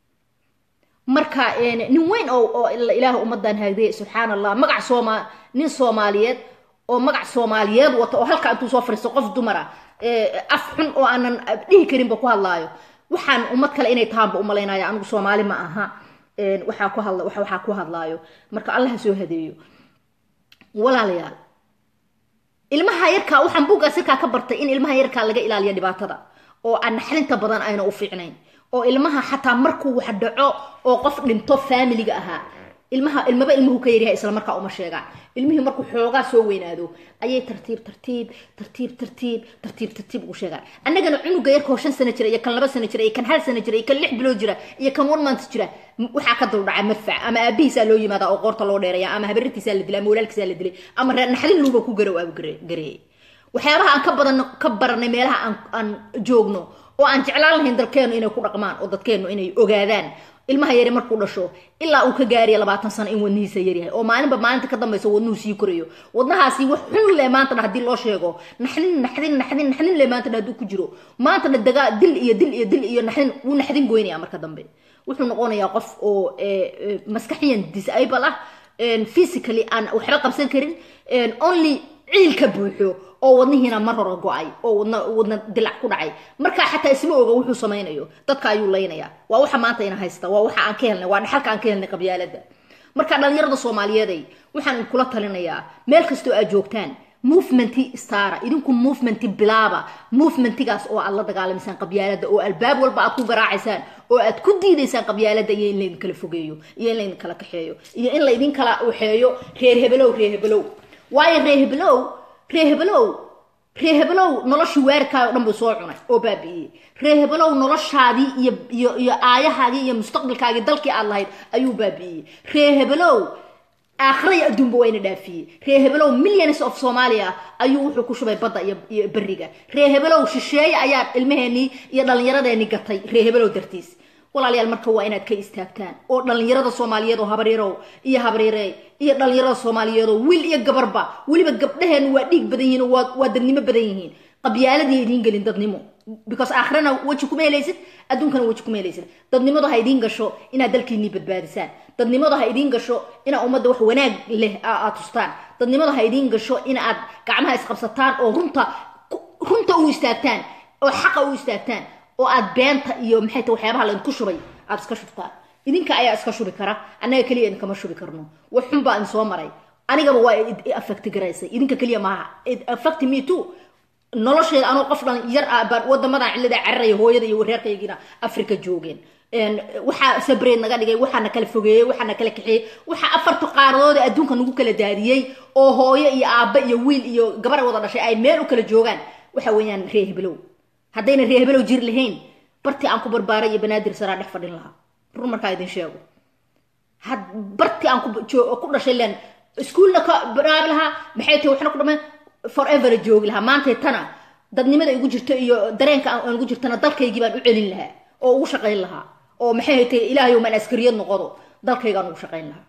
marka nin weyn oo ilaah ummadan haagday subxaan allah magac sooma nin soomaaliyeed oo magac soomaaliyeed wata oo halkaa intuu soo fariisto qof dumar ah af xun oo aanan dhihi karinba ku hadlaayo waxaan ummad kale inay tahaanba umalaynaya anigu soomaali ma aha waxaa ku hadla waxaa ku hadlaayo marka allaha soo hadeeyo walaalayaal ilmaha yarkaa waxaan buuggaas yarkaa ka bartay in ilmaha yarkaa laga ilaaliyo dhibaatada oo aan naxdinta badan ayna u fiicnayn oo ilmaha xataa markuu wax dhaco oo qof dhinto faamiliga ahaa ilmaha ilmaba ilmuhu ka yaryahay isla markaa uma sheegaan ilmihii markuu xoogaa soo weynaado ayay tartiib tartiib tartiib tartiib tartiib tartiib ugu sheegaan annagana cunuga yarkoo shan sano jira iyo kan laba sano jira iyo kan hal sano jira iyo kan lix bilood jira iyo kan one month jira waxaa ka duldhaca madfac ama aabihiisaa loo yimaada oo qoorta loo dheeraya ama habarirtiisaa la dilay ama walaalkiisaa la dilay ama naxdin luuba ku garow aabu gareeyay waxyaabaha aan ka badan ka baranay meelaha aan aan joogno oo aan jeclaan lahayn dalkeennu inay ku dhaqmaan oo dadkeennu inay ogaadaan ilmaha yari markuu dhasho ilaa uu ka gaariya labaatan sano in wadnihiisa yaryahay oo maalinba maalinta ka dambaysa wadnuhu sii korayo wadnahaasi wax xun leh maantana haddii loo sheego naxdin naxdin naxdin naxdin leh maantana hadduu ku jiro maantana dagaa dil iyo dil iyo dil iyo naxdin wuu naxdin goynaya marka dambe wuxuu noqonayaa qof oo maskaxiyan disable ah physically aan waxba qabsan karin only ciil ka buuxo oo wadnihiina mar hore go-ay oo wadna wadna dilac ku dhacay markaa xataa isma oga wuxuu samaynayo dadka ayuu laynaya waa waxa maanta ina haysta waa waxa aan ka helnay waa dhaxalka aan ka helnay qabyaalada marka dhalinyarada soomaaliyeeday waxaan idinkula talinayaa meel kastoo aad joogtaan movementi stara idinku movementi bilaaba movementigaas oo aad la dagaalamaysaan qabyaalada oo albaab walba aad ku garaacaysaan oo aad ku diidaysaan qabyaalada iyo in laydin kala fogeeyo iyo in laydin kala kaxeeyo iyo in laydin kala waxeeyo reer hebelow reer hebelow waayo reer hebelow reer hebelow reer hebelow noloshii weerarkaaga o dhan buu soo cunay oo baabi'iyey reer hebelow noloshaadii iyo iyo iyo aayahaagii iyo mustaqbalkaagii dalkii aad lahayd ayuu baabi'iyey reer hebelow aakhira iyo adduunba waa ina dhaafiyey reer hebelow millions of soomaaliya ayuu wuxuu ku shubay badda iyo iyo beriga reer hebelow shisheeye ayaa ilmaheenii iyo dhallinyaradeenii gatay reer hebelow dartiis walaalayaal marka waa inaad ka istaagtaan oo dhallinyarada soomaaliyeed oo habaryarow iyo habaryare iyo dhallinyarada soomaaliyeed oo wiil iyo gabarba weliba gabdhaheen waa dhiig badan yihiin oo waa waa dadnimo badan yihiin qabyaaladii idiin gelin dadnimo because aakhirana weji kuma helaysid adduunkana weji kuma helaysid dadnimadu ha idiin gasho inaad dalkiinii badbaadisaan dadnimadu ha idiin gasho inaa ummadda wax wanaag leh aad tustaan dadnimadu ha idiin gasho in aad gacmaha isqabsataan oo runta runta u istaagtaan oo xaqa u istaagtaan oo aad beenta iyo maxay ta waxyaabaha laydinku shubay aad iska shubtaan idinka ayaa iska shubi kara annaga keliya idinkama shubi karno wax xun baa idin soo maray anigaba waa affecti garaysay idinka keliya maaha affect me too nolosheeda anoo qof dhan yar ah baan wadamadan cillada cararaya hooyada iyo reerkaygiina africa joogeen waxaa sabreed naga dhigay waxaana kala fogeeyey waxaana kala kaxeeyey waxaa afarta qaaradood ee adduunka nagu kala daadiyey oo hooyo iyo aabba iyo wiil iyo gabar wada dhashay ay meel u kala joogaan waxa weeyaan reer heblow haddayna reer hebelow jir lahayn bartii aan ku barbaaray iyo banaadir saraa dhex fadhin lahaa run markaa idin sheego had bartii aan ku dhashay len iskuolna ka baraabi lahaa maxay tahay waxna ku dhameen forever joogi lahaa maantay tana dadnimada igu jirto iyo dareenka aan ugu jirtana dalkaygii baan u celin lahaa oo ugu shaqayn lahaa oo maxay tahay ilaahay maan askariyad noqodo dalkaygaan ugu shaqayn lahaa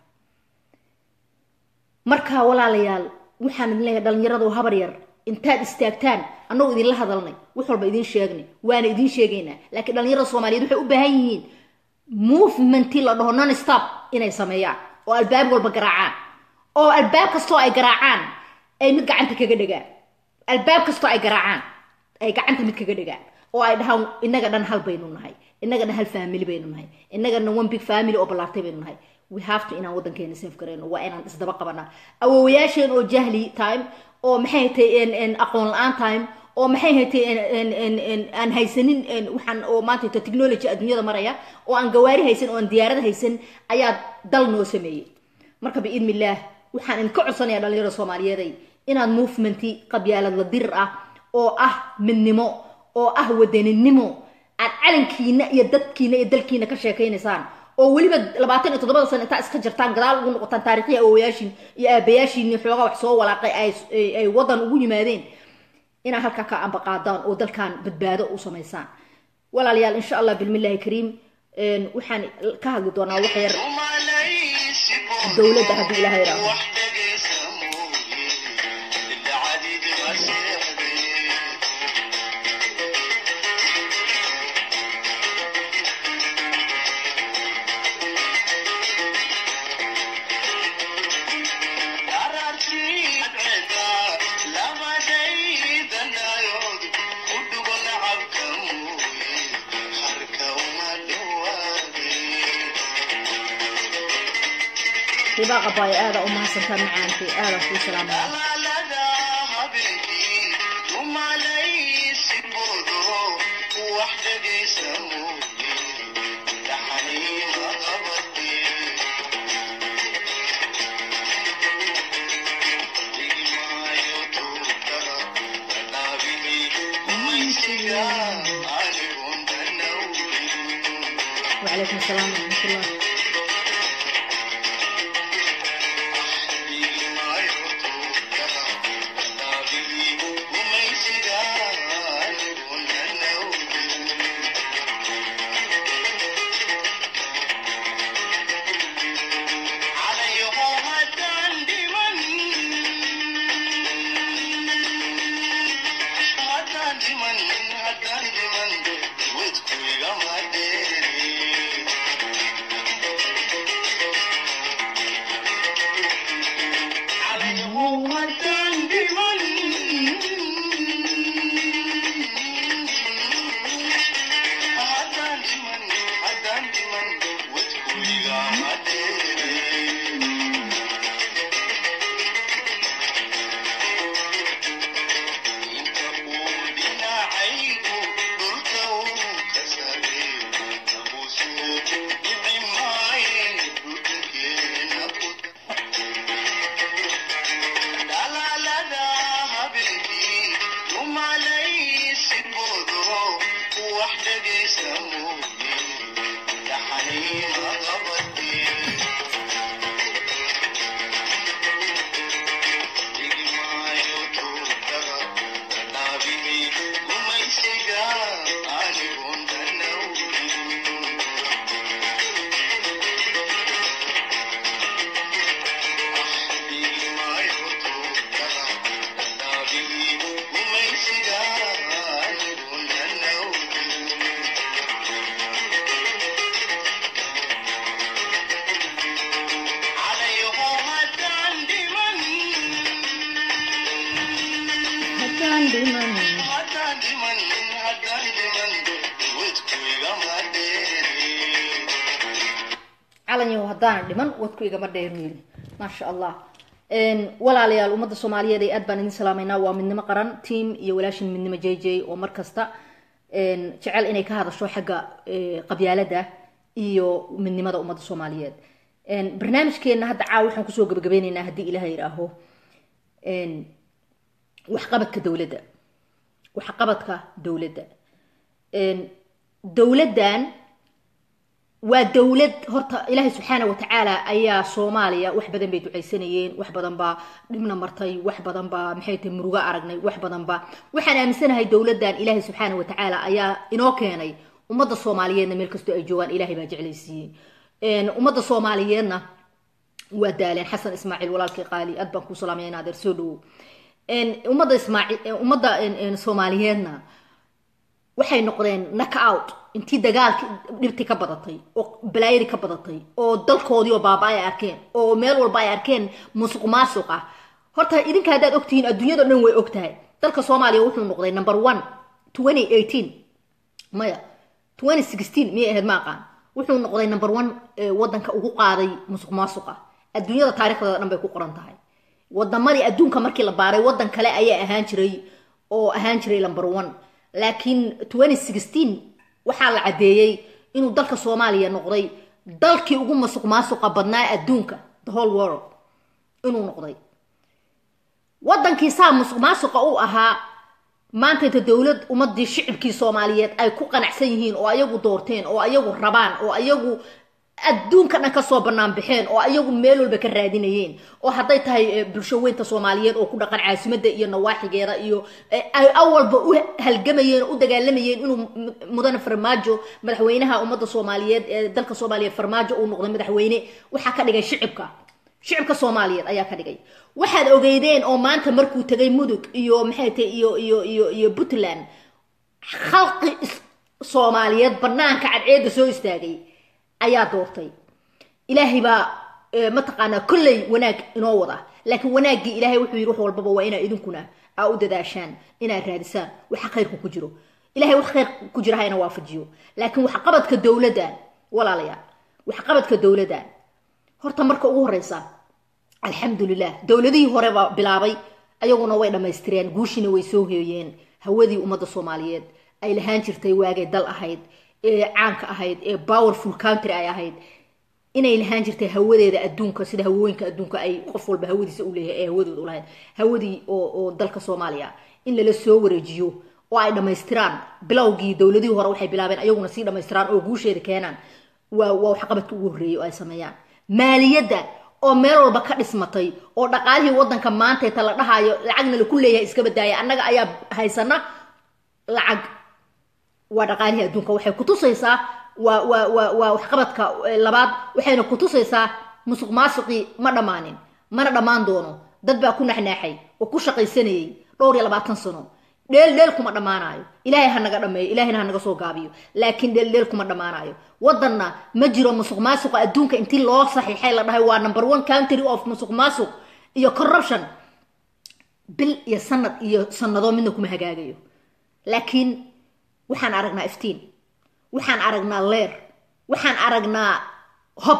marka walaalayaal waxaan idin leeyahay dhalinyarado habar yar intaad istaagtaan annagoo idinla hadalnay wax walba idin sheegnay waana idin sheegaynaa laakiin dhalinyarada soomaaliyeed waxay u baahan yihiin movementii la dhaho non stop inay sameeyaan oo albaab walba garaacaan oo albaab kastoo ay garaacaan ay mid gacanta kaga dhegaan albaab kastoo ay garaacaan ay gacanta mid kaga dhegaan oo ay dhahaan innaga dhan hal baynu nahay innaga dhan hal family baynu nahay innaga dhan one big family oo ballaartay baynu nahay we have to inaan waddankeena safe garayno waa inaan isdaba qabanaa awowayaasheen oo jahli time oo maxay hatay aqoon la-aan time oo maxay hatay aan haysanin waxaan oo maanta ta technology adduunyada maraya oo aan gawaari haysan oo aan diyaarada haysan ayaa dal noo sameeyey marka biidni illaah waxaan idinka codsanayaa dhalinyarada soomaaliyeeday inaad movementi qabyaalad la dirir ah oo ah midnimo oo ah wadaninimo aad calankiina iyo dadkiina iyo dalkiina ka sheekaynaysaan oo weliba labaatan iyo toddobada sano intaa iska jirtaan gadaal ugu noqotaan taarikhii awowayaashin iyo aabayaashiini xoogaa wax soo walaaqay ay waddan ugu yimaadeen inaad halkaa ka ambaqaadaan oo dalkan badbaado u samaysaan walaalayaal insha allah bilmillahi kariim waxaan ka hadli doonaa wax yar dowladda haddii ilaha yidhaaho ribaaqa baaya aada u mahadsantaa macaanti aada kuu salaamaya وعليكم السلام ورحمة الله calanyaho haddaana dhiman wadku igama dheer yiri maasha allah walaalayaal ummadda soomaaliyeed ee aad baan idin salaameynaa waa midnimo qaran team iyo walaashin midnimo j j oo mar kasta jecel inay ka hadasho xagga qabyaalada iyo midnimada ummadda soomaaliyeed barnaamijkeena hadda caawa waxaan kusoo gabagabeyneynaa haddii ilaha yidhaaho waxqabadka dowladda waxqabadka dowladda dowladdan waa dowlad horta ilaahay subxaana watacaala ayaa soomaaliya wax badan bay ducaysanayeen wax badan baa dhibna martay wax badan baa maxay tahay murugo aragnay wax badan baa waxaan aaminsanahay dowladdan ilaahay subxaana watacaala ayaa inoo keenay ummadda soomaaliyeedna meel kastoo ay joogaan ilaahay baa jeclaysiiyey ummadda soomaaliyeedna waa daaleen xasan ismaaciil walaalkii qaali aad baan kuu salaamaya in adeer soo dhawow ummadda ismaaciil ummadda soomaaliyeedna waxay noqdeen knock out intii dagaalki dhibti ka badatay oo balaayadi ka badatay oo dalkoodii oo baaba ay arkeen oo meel walba ay arkeen musuq maasuq ah horta idinka haddaad ogtihiin adduunyado dhan way og tahay dalka soomaaliya wuxuu noqday number one twenty eighteen maya twenty sixteen miyay ahayd ma aqaan wuxuu noqday number one wadanka ugu qaaday musuq maasuqa adduunyada taarikhdeeda dhan bay ku qoran tahay wadamadii adduunka markii la baaray wadan kale ayaa ahaan jiray oo ahaan jiray number one laakiin twenty sixteen waxaa la caddeeyey inuu dalka soomaaliya noqday dalkii ugu masuq maasuqa badnaa adduunka the whole world inuu noqday wadankii saa musuq maasuqa u ahaa maanta inta dowlad ummadii shicibkii soomaaliyeed ay ku qanacsan yihiin oo ayagu doorteen oo ayagu rabaan oo ayagu adduunka dhan kasoo banaan baxeen oo ayagu meel walba ka raadinayeen oo hadday tahay bulsho weynta soomaaliyeed oo ku dhaqan caasimada iyo nawaaxigeeda iyo ay awalba u halgamayeen oo u dagaalamayeen inuu mudane farmaajo madaxweynaha ummadda soomaaliyeed ee dalka soomaaliya farmaajo uu noqday madaxweyne waxaa ka dhigay shicibka shicibka soomaaliyeed ayaa ka dhigay waxaad ogeydeen oo maanta markuu tegay mudug iyo maxay tahay iyo iyo iyo iyo puntland khalqi soomaaliyeed banaanka cadceedda soo istaagay ayaa doortay ilaahay baa mataqaanaa kolley wanaag inoo wada laakiin wanaaggii ilaahay wuxuu yidhi wax walbaba waa inaa idinkuna aa u dadaashaan inaad raadisaan waxa khayrku ku jiro ilahay wax khayr ku jira ha ina waafajiyo laakiin waxqabadka dowladdan walaalayaal waxqabadka dowladdan horta marka ugu horeysa alxamdulilah dowladihii hore baa bilaabay ayaguna way dhammaystireen guushina way soo heeyeen hawadii ummadda soomaaliyeed ay lahaan jirtay waagay dal ahayd ee caanka ahayd ee powerful country ay ahayd inay lahaan jirtay hawadeeda adduunka sida hawooyinka adduunka ay qof walba hawadiisa u leeyahay ee hawadooda ulahayd hawadii oo dalka soomaaliya in lala soo wareejiyo oo ay dhammaystiraan bilowgii dowladihii hore waxay bilaabeen ayaguna sii dhammaystiraan oo guusheeda keenaan waa waa waxqabadka ugu horreeyay oo ay sameeyaan maaliyadda oo meel walba ka dhismatay oo dhaqaalihii wadanka maantayta la dhahaayo lacagna laku leeyahay iska badaaya annaga ayaa haysana lacag waa dhaqaalihii adduunka waxay kutusaysaa waa waa waa waa waxqabadka labaad waxayna kutusaysaa musuq maasuqii ma dhammaanin mana dhammaan doono dad baa ku naxnaaxay oo ku shaqaysanayay dhowr iyo labaatan sano dheel dheel kuma dhammaanayo ilaahay ha naga dhameeyo ilaahayna ha naga soo gaabiyo laakiin dheel dheel kuma dhammaanayo wadanna ma jiro musuq maasuqa adduunka intii loo saxiixay la dhahay waa number one country of musuq maasuq iyo corruption bil iyo sanad iyo sanado midna kuma hagaagayo laakiin waxaan aragnaa iftiin waxaan aragnaa leer waxaan aragnaa hob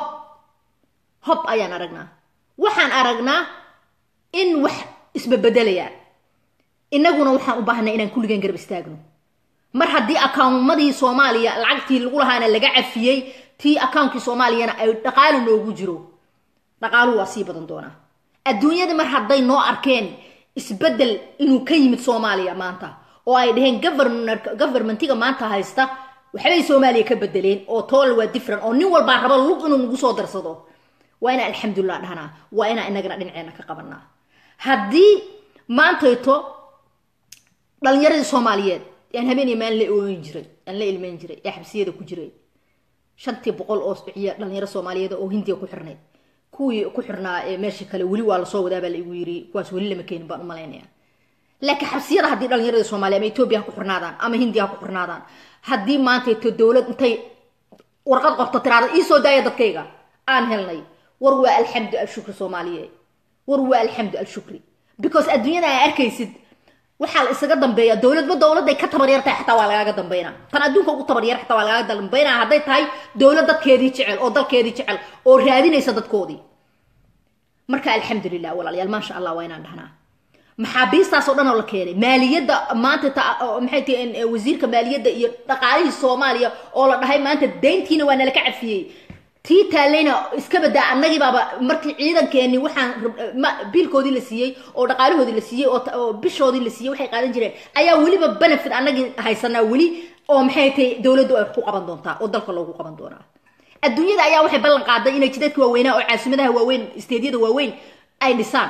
hob ayaan aragnaa waxaan aragnaa in wax isbabedelayaan innaguna waxaan u baahnay inaan kulligeen garab istaagno mar haddii akawnmadii soomaaliya lacagtii lagu lahaana laga cafiyey tii akawnkii soomaaliyana ay dhaqaalo noogu jiro dhaqaaluhu waa sii badan doonaa adduunyada mar hadday noo arkeen isbedel inuu ka yimid soomaaliya maanta oo ay dhaheen governmentiga maanta haysta waxbay soomaaliya ka bedeleen oo tool waa different oo nin walbaa raba lug inuu nagu soo darsado waa inaan alxamdulilah dhahnaa waa inaan inagana dhinaceena ka qabanaa haddii maantayto dhalinyaradii soomaaliyeed aan habeen iyo maalin la ooyin jiray aan la ilmeyn jiray ee xabsiyada ku jiray shantii boqol oo ciya dhalinyaro soomaaliyeed oo hindiya ku xirnayd kuwii ku xirnaa meesha kale weli waa lasoo wadaabaa la igu yiri kuwaas weli lama keenin baan u malaynaya laakiin xabsiyada haddii dhalinyarada soomaaliya ama etoobiya ha ku xirnaadaan ama hindiya ha ku xirnaadaan haddii maantayto dowlad intay warqad qorto tiraada iisoo daaya dadkayga aan helnay war waa alxamdu alshukri soomaaliye war waa alxamdu alshukri because adduunyada aa arkaysid waxaa la isaga dambeeya dowladba dowladday ka tabaryartahay xataa waa lagaaga dambeynaa tan adduunka ugu tabaryar xataa waa lagaaga dambeynaa hadday tahay dowlad dadkeedii jecel oo dalkeedii jecel oo raadinaysa dadkoodii marka alxamdulilah walaalayaal maasha allah waa inaan dhahnaa maxaabiistaas oo dhan oo la keenay maaliyadda maanta maxay tahi wasiirka maaliyadda iyo dhaqaalihii soomaaliya oo la dhahay maanta deyntiina waa nala ka cafiyey tii taallayna iska badaa annagii baaba markii ciidankeeni waxaan biilkoodii la siiyey oo dhaqaalahoodii la siiyey oo bishoodii la siiyey waxay qaadan jireen ayaa weliba benefit annagii haysanaa weli oo maxay tahay dowladdu ay ku qaban doontaa oo dalka loogu qaban doonaa adduunyada ayaa waxay ballan qaaday inay jidadka waaweynaa oo caasimadaha waaweyn isteedyada waaweyn ay dhisaan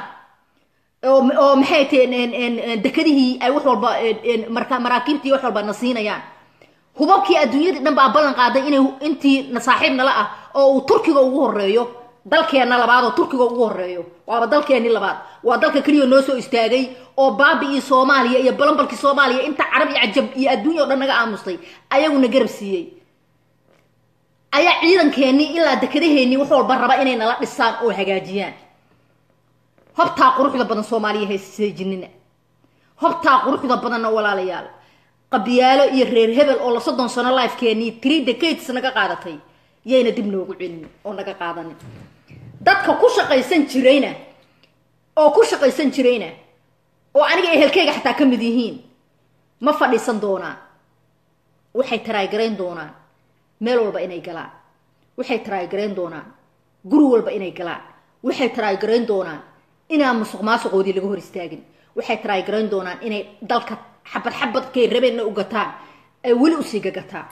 oo maxay tahay dekadihii ay wax walba maraakiibtii wax walba na siinayaan hubabkii adduunyadii dhan baa ballan qaaday inay intii saaxiib nala ah oo uu turkiga ugu horeeyo dalkeenna labaad oo turkiga ugu horeeyo waaba dalkeenii labaad waa dalka keliya noo soo istaagay oo baabi-ii soomaaliya iyo balambalkii soomaaliya inta carab iyo cajab iyo adduunya o dhan naga aamustay ayaguna garab siiyey ayaa ciidankeenii ilaa dekadaheennii wax walba raba inay nala dhisaan oo hagaajiyaan hobtaa quruxda badan soomaaliya hayseejinina hobtaa quruxda badanna walaalayaal qabyaalo iyo reer hebel oo la soddon sano lifekeenii three decades naga qaadatay yayna dib noogu celin oo naga qaadanin dadka ku shaqaysan jirayna oo ku shaqaysan jirayna oo aniga ehelkeyga xataa ka mid yihiin ma fadhiisan doonaan waxay taraagarayn doonaan meel walba inay galaan waxay taraagarayn doonaan guri walba inay galaan waxay taraagarayn doonaan inaan musuq maasuqoodii laga hor istaagin waxay taraagarayn doonaan inay dalka xabad xabadkay rabeenna u gataan ay weli usii gagataan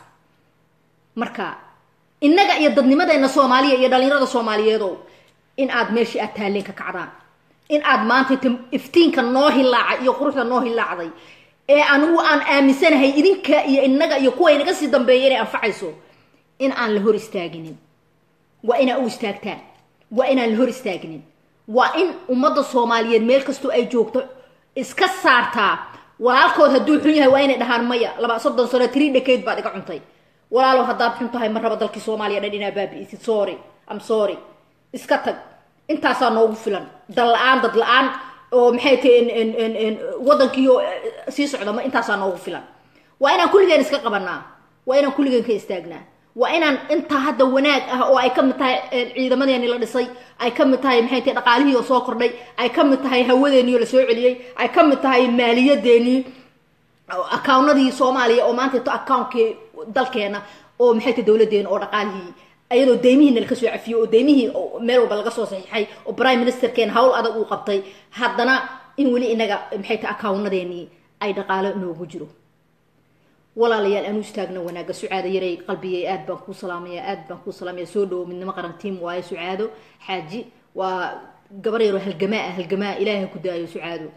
marka innaga iyo dadnimadeenna soomaaliya iyo dhalinyarada soomaaliyeedow in aad meeshii aad taalleen ka kacdaan in aad maanta iftiinka noo hilaaca iyo quruxda noo hilaacday ee anugu aan aaminsanahay idinka iyo innaga iyo kuwa inaga sii dambeeya inay anfacayso in aan la hor istaaginin waa inaa u istaagtaan waa inaan la hor istaaginin waa in ummadda soomaaliyeed meel kastoo ay joogto iska saartaa walaalkood hadduu xun yahay waa inay dhahaan maya laba soddon sano trii dhakayd baad iga cuntay walaalow haddaad xun tahay ma raba dalkii soomaaliya dhan inaa baabi'isid sorry am sorry iska tag intaasaa noogu filan dal la-aan dad la-aan oo maxay tahay waddankiio sii socda ma intaasaa noogu filan waa inaan kulligeen iska qabanaa waa inaan kulligeen ka istaagnaa waa inaan intaa hadda wanaag ah oo ay ka mid tahay ciidamadeeni la dhisay ay ka mid tahay maxay tahay dhaqaalihii oo soo kordhay ay ka mid tahay hawadeennii oo la soo celiyey ay ka mid tahay maaliyadeenii accownadii soomaaliya oo maanta accounkii dalkeena oo maxay tahay dowladeena oo dhaqaalihii ayadoo deymihiina laka soo cafiyey oo deymihii meel walba laga soo saxiixay oo prime ministerkeena hawl adag uu qabtay haddana in weli inaga maxay tahay accownadeenii ay dhaqaalo noogu jiro walaalayaal aanu istaagna wanaaga sucaado yaray qalbigay aad baan kuu salaamaya aad baan kuu salaamaya soo dhawo midnimo qaran tiim waayo sucaado xaaji waa gabar yaroo halgamaa ah halgamaa ilaahay ku daayo sucaado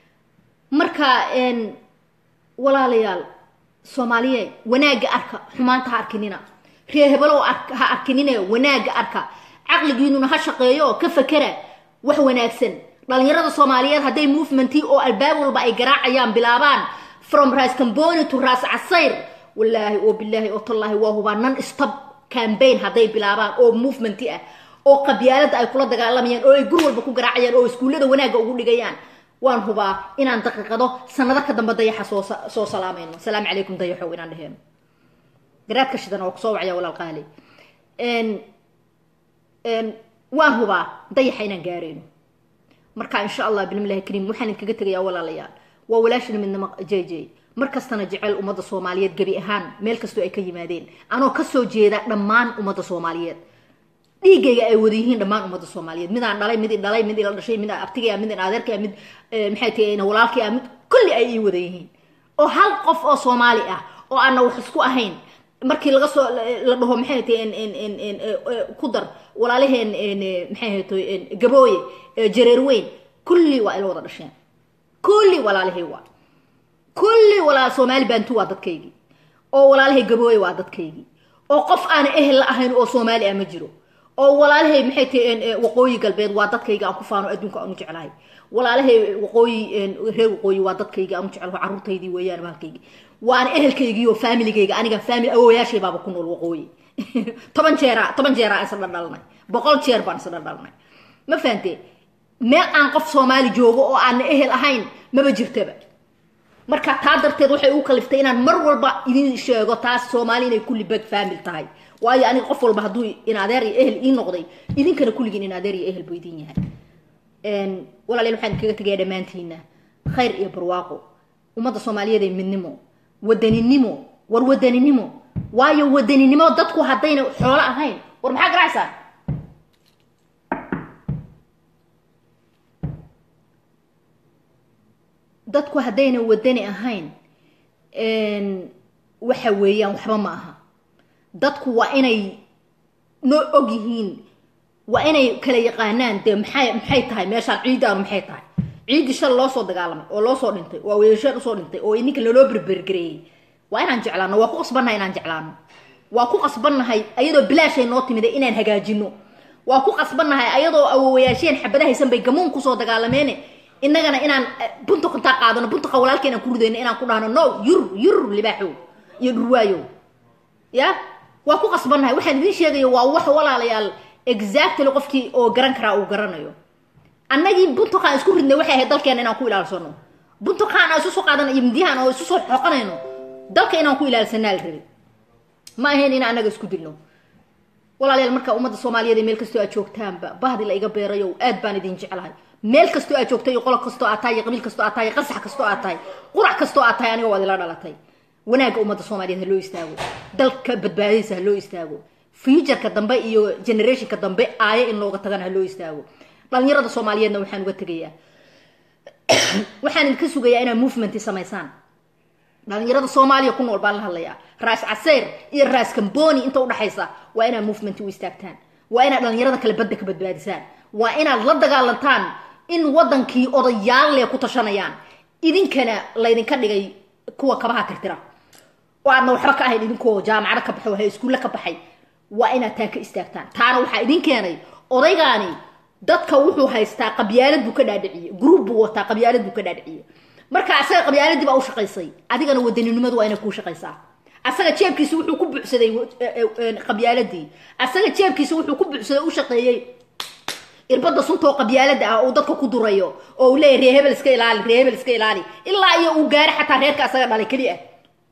marka walaalayaal soomaaliye wanaagga arka xumaanta ha arkinina reer hebelo ha arkinine wanaagga arka caqligiinuna ha shaqeeyo oo ka fakera wax wanaagsan dhalinyarada soomaaliyeed hadday movementii oo albaab walba ay garaacayaan bilaabaan from ras camboni to ras casayr wallaahi oo bilaahi oo tallaahi waa hubaa non stop campaign hadday bilaabaan oo movementi ah oo qabyaalada ay kula dagaalamayaan oo ay gur walba ku garaacayaan oo iskuullada wanaagga ugu dhigayaan waan hubaa inaan daqiiqado sanado ka dambe dayaxa soo soo salaamayno asalaamu calaykum dayaxow inaan dheheen garaadka shidan oo kusoo wacya walaal qaali waan hubaa dayaxa inaan gaarayno marka insha allah bilmillahi kariim waxaan idinkaga tegayaa walaalayaal waa walaashina midnimo j j mar kastana jecel ummadda soomaaliyeed gebi ahaan meel kastoo ay ka yimaadeen anoo kasoo jeeda dhammaan ummadda soomaaliyeed dhiigayga ay wada yihiin dhammaan ummadda soomaaliyeed midaan dhalay mid i dhalay mid ila dhashay mid abtigaya mid adeerkaya mid maxay tahay walaalkaya mid kulli ay ii wada yihiin oo hal qof oo soomaali ah oo aana wax isku ahayn markii laga soo la dhaho maxay tahay ku dar walaalaheen maxay tahay gabooye jareer weyn kulli waa ila wada dhasheen kulli walaalahay waa kulli walaal soomaali baantu waa dadkaygii oo walaalahay gabooye waa dadkaygii oo qof aana ehel la ahayn oo soomaali ah ma jiro oo walaalahay maxay tahay waqooyi galbeed waa dadkayga aan ku faano adduunka aanu jeclahay walaalahay waqooyi reer waqooyi waa dadkayga aanu jeclahay carruurtaydii weeyaan bahalkaygii waana ehelkaygii oo familigayga aniga family awoyaashay baaba ku nool waqooyi toban jeera toban jeera aan isla dhalnay boqol jeer baan isla dhalnay ma fahantee meel aan qof soomaali joogo oo aana ehel ahayn maba jirtaba marka taa darteed waxay u kaliftay inaan mar walba idin sheego taas soomaali inay kulli beg faamil tahay waayo aniga qof walba hadduu in adeer iyo ehel ii noqday idinkana kulligiin in adeer iyo ehel buu idin yahay walaalayaal waxaan kaga tegaya dhammaantiina khayr iyo barwaaqo ummadda soomaaliyeed ee midnimo wadaninimo war wadaninimo waayo wadaninimo dadku haddayna xoolo ahayn war maxaa garacaysaa dadku haddayna wadani ahayn waxa weeyaan waxba ma aha dadku waa inay noo og yihiin waa inay kala yaqaanaan dee maxay maxay tahay meeshaan ciiddaanu maxay tahay ciiddii shal loo soo dagaalamay oo loo soo dhintay waa weeyasheen usoo dhintay oo ininka laloo berbergareeyey waa inaan jeclaano waa ku qasbannahay inaan jeclaano waa ku qasbannahay ayadoo bilaashay noo timida inaan hagaajino waa ku qasbannahay ayadoo awowayaasheen xabadahaysan bay gamuun kusoo dagaalameene innagana inaan buntuq intaa qaadano buntuqa walaalkeen aan ku ridayno inaan ku dhahno no yur yur libaaxow iyo dhurwaayow ya waa ku qasbannahay waxaan idiin sheegaya waa wax walaalayaal exactly qofkii oo garan karaa uu garanayo annagii buntuqaan isku ridnay waxay ahayd dalkeena inaan ku ilaalsano buntuqaan aan isu soo qaadano iyo midyahan oo isu soo xoqanayno dalka inaan ku ilaalsanaa la rabay ma ahayn in annaga isku dilno walaalayaal marka ummadda soomaaliyeed ee meel kastoo aad joogtaanba bahdi la iga beerayo aad baan idin jeclahay meel kastoo aad joogtay iyo qolob kastoo aad tahay iyo qabiil kastoo aad tahay iyo qasax kastoo aad tahay qurac kastoo aad tahay aniga waad ila dhalatay wanaagga ummadda soomaaliyeed ha loo istaago dalka badbaadadiisa ha loo istaago futureka dambe iyo generationka dambe aayo in looga tagana ha loo istaago dhalinyarada soomaaliyeedna waxaan uga tegayaa waxaan idinka sugayaa inaad movement samaysaan dhalinyarada soomaaliya ku nool baan la hadlayaa raas caseyr iyo raas kamboni inta udhaxaysa waa inaad movement u istaagtaan waa inaad dhalinyarada kale badda ka badbaadisaan waa inaad la dagaalantaan in wadankii odayaal le ku tashanayaan idinkana laydinka dhigay kuwa kabaha tirtira oo aadna waxba ka ahayn idinkoo jaamacado ka baxay wahay iskuulle ka baxay waa inaad taa ka istaagtaan taana waxaa idin keenay odaygaani dadka wuxuu haystaa qabyaalad buu ka dhaadhiciyey gruub buu wataa qabyaalad buu ka dhaadhiciyey marka asaga qabyaaladii baa u shaqaysay adigana wadaninimadu waa inay kuu shaqaysaa asaga jeebkiisa wuxuu ku buuxsaday qabyaaladii asaga jeebkiisa wuxuu ku buuxsaday u shaqeeyey irbada suntaoo qabyaalada ah uu dadka ku durayo oo uu leeyahy ree hebel iska ilaali ree hebel iska ilaali ilaa iyo uu gaaro xataa reerka asaga dhalay keli ah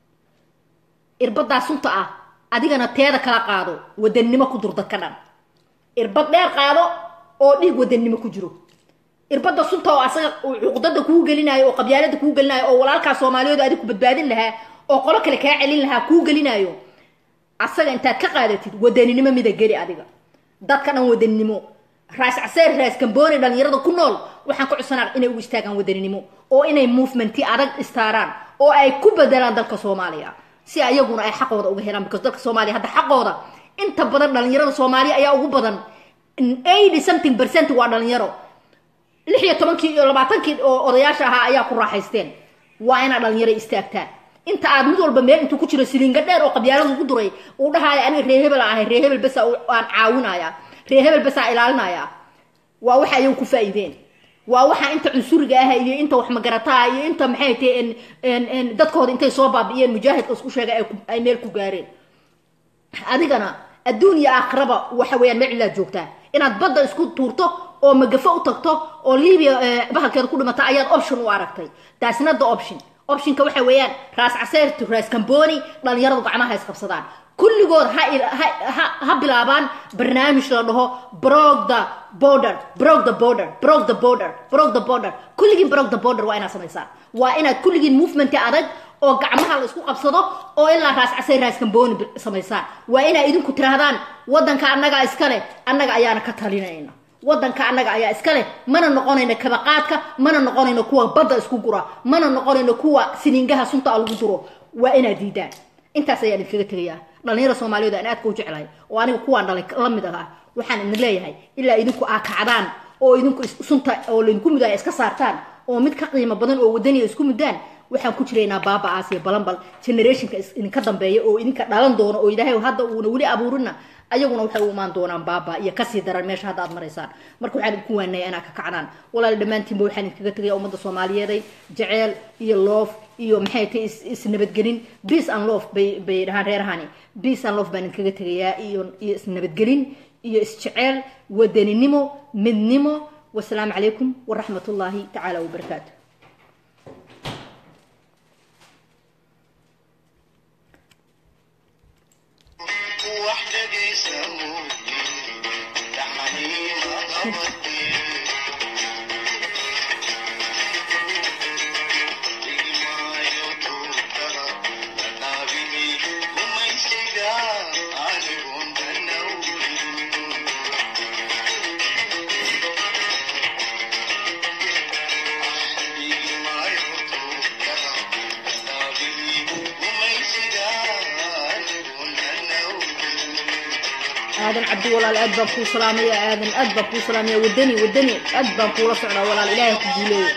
irbadaa sunta ah adigana teeda kala qaado wadanimo ku dur dadka dhan irbad dheer qaado oo dhiig wadanimo ku jiro irbada sunta oo asaga cuqdada kuu gelinayo oo qabyaalada kuu gelinayo oo walaalkaa soomaaliyeed adig ku badbaadin lahaa oo qolo kale kaa celin lahaa kuu gelinayo asaga intaad ka qaadatid wadaninimo mida geli adiga dadka dhan wadaninimo raas caseer raas kamboni dhalinyarada ku nool waxaan ka codsanaa inay u istaagaan wadaninimo oo inay movementi adag istaaraan oo ay ku bedelaan dalka soomaaliya si ayaguna ay xaqooda uga helaan because dalka soomaaliya hadda xaqooda inta badan dhalinyarada soomaaliya ayaa ugu badan eighty something percent waa dhalinyaro lix iyo tobankii iyo labaatankii oo odayaasha ahaa ayaa ku raaxaysteen waa inaad dhalinyaro istaagtaan inta aad mid walba meel intuu ku jiro siliinga dheer oo qabyaalada ugu duray uu dhahaayo aniga ree hebel ahay ree hebel besa aan caawinaya ree hebel basaa ilaalinaya waa waxa ayagu ku faa'iideen waa waxa inta cunsuriga ah iyo inta wax magarataha iyo inta maxay tahay dadkooda intay soo baabi'iyeen mujaahidka isku sheegay ay meel ku gaareen adigana adduun iyo aakhiraba waxa weeyaan meel cilaad joogtaa inaad badda isku tuurto oo magafo u tagto oo libiya bahalkeeda ku dhimata ayaad option u aragtay that's not the option optionka waxa weeyaan raas caseertu raas kamboni dhalinyaradu gacmaha isqabsadaan kulligood ha bilaabaan barnaamij la dhaho brog the border brog the border brog the border brog the border kulligiin brog the border waa inaad samaysaan waa inaad kulligiin movementi adag oo gacmaha la isku qabsado oo ilaa raas casay raas kamboni samaysaan waa inaad idinku tiraahdaan wadanka annagaa iskale annaga ayaana ka talinayna wadanka annaga ayaa iska leh mana noqonayno kabaqaadka mana noqonayno kuwa badda isku gura mana noqonayno kuwa siniingaha sunta lagu duro waa inaad diidaan intaas ayaan idinkaga tegayaa dhalinyara soomaaliyeed aan aadka u jeclahay oo aniga kuwaan dhalay la mid ahaa waxaan idin leeyahay ilaa idinku aa kacdaan oo idinku sunta oo laydinku mudaaya iska saartaan oo mid ka qiimo badan oo wadaniya isku mudaan waxaan ku jiraynaa baaba-aas iyo balanbal generationka idinka dambeeya oo idinka dhalan doono oo ilaahay hadda uuna weli abuurina ayaguna waxay u imaan doonaan baaba iyo kasii daran meesha hadda aad maraysaan marka waxaan idinku waanaya inaad ka kacdaan walaal dhammaantiinba waxaan idinkaga tegaya ummadda soomaaliyeeday jeceel iyo loof iyo maxay tahay isnabadgelin peace and love bay bay dhahaan reerahani peace and love baan idinkaga tegayaa iyo iyo isnabadgelin iyo isjeceel wadaninimo midnimo wasalaamu calaykum waraxmat ullaahi tacaala wabarakaatu aadan cabdi walaal aad baan kuu salaamaya aadan aad baan kuu salaamaya wadani wadani aad baan kuula socdaa walaal ilaahay ku guuleeyo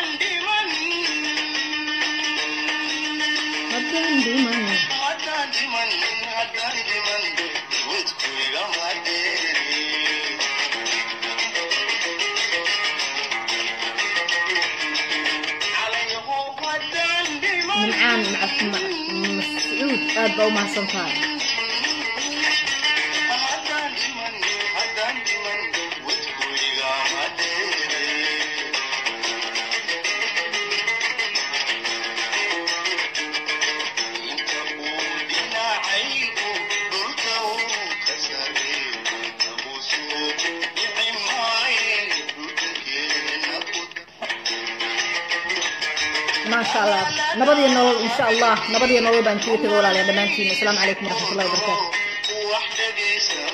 haddaan dhiman nimcaan mascuud aad baa u mahadsan tahay maasha allah nabadiyo nolol insha allah nabadiyo nolol baan kaga tego walaalayaa dhammaantiin asalaamu calaykum waraxmatullahi wabarakaatu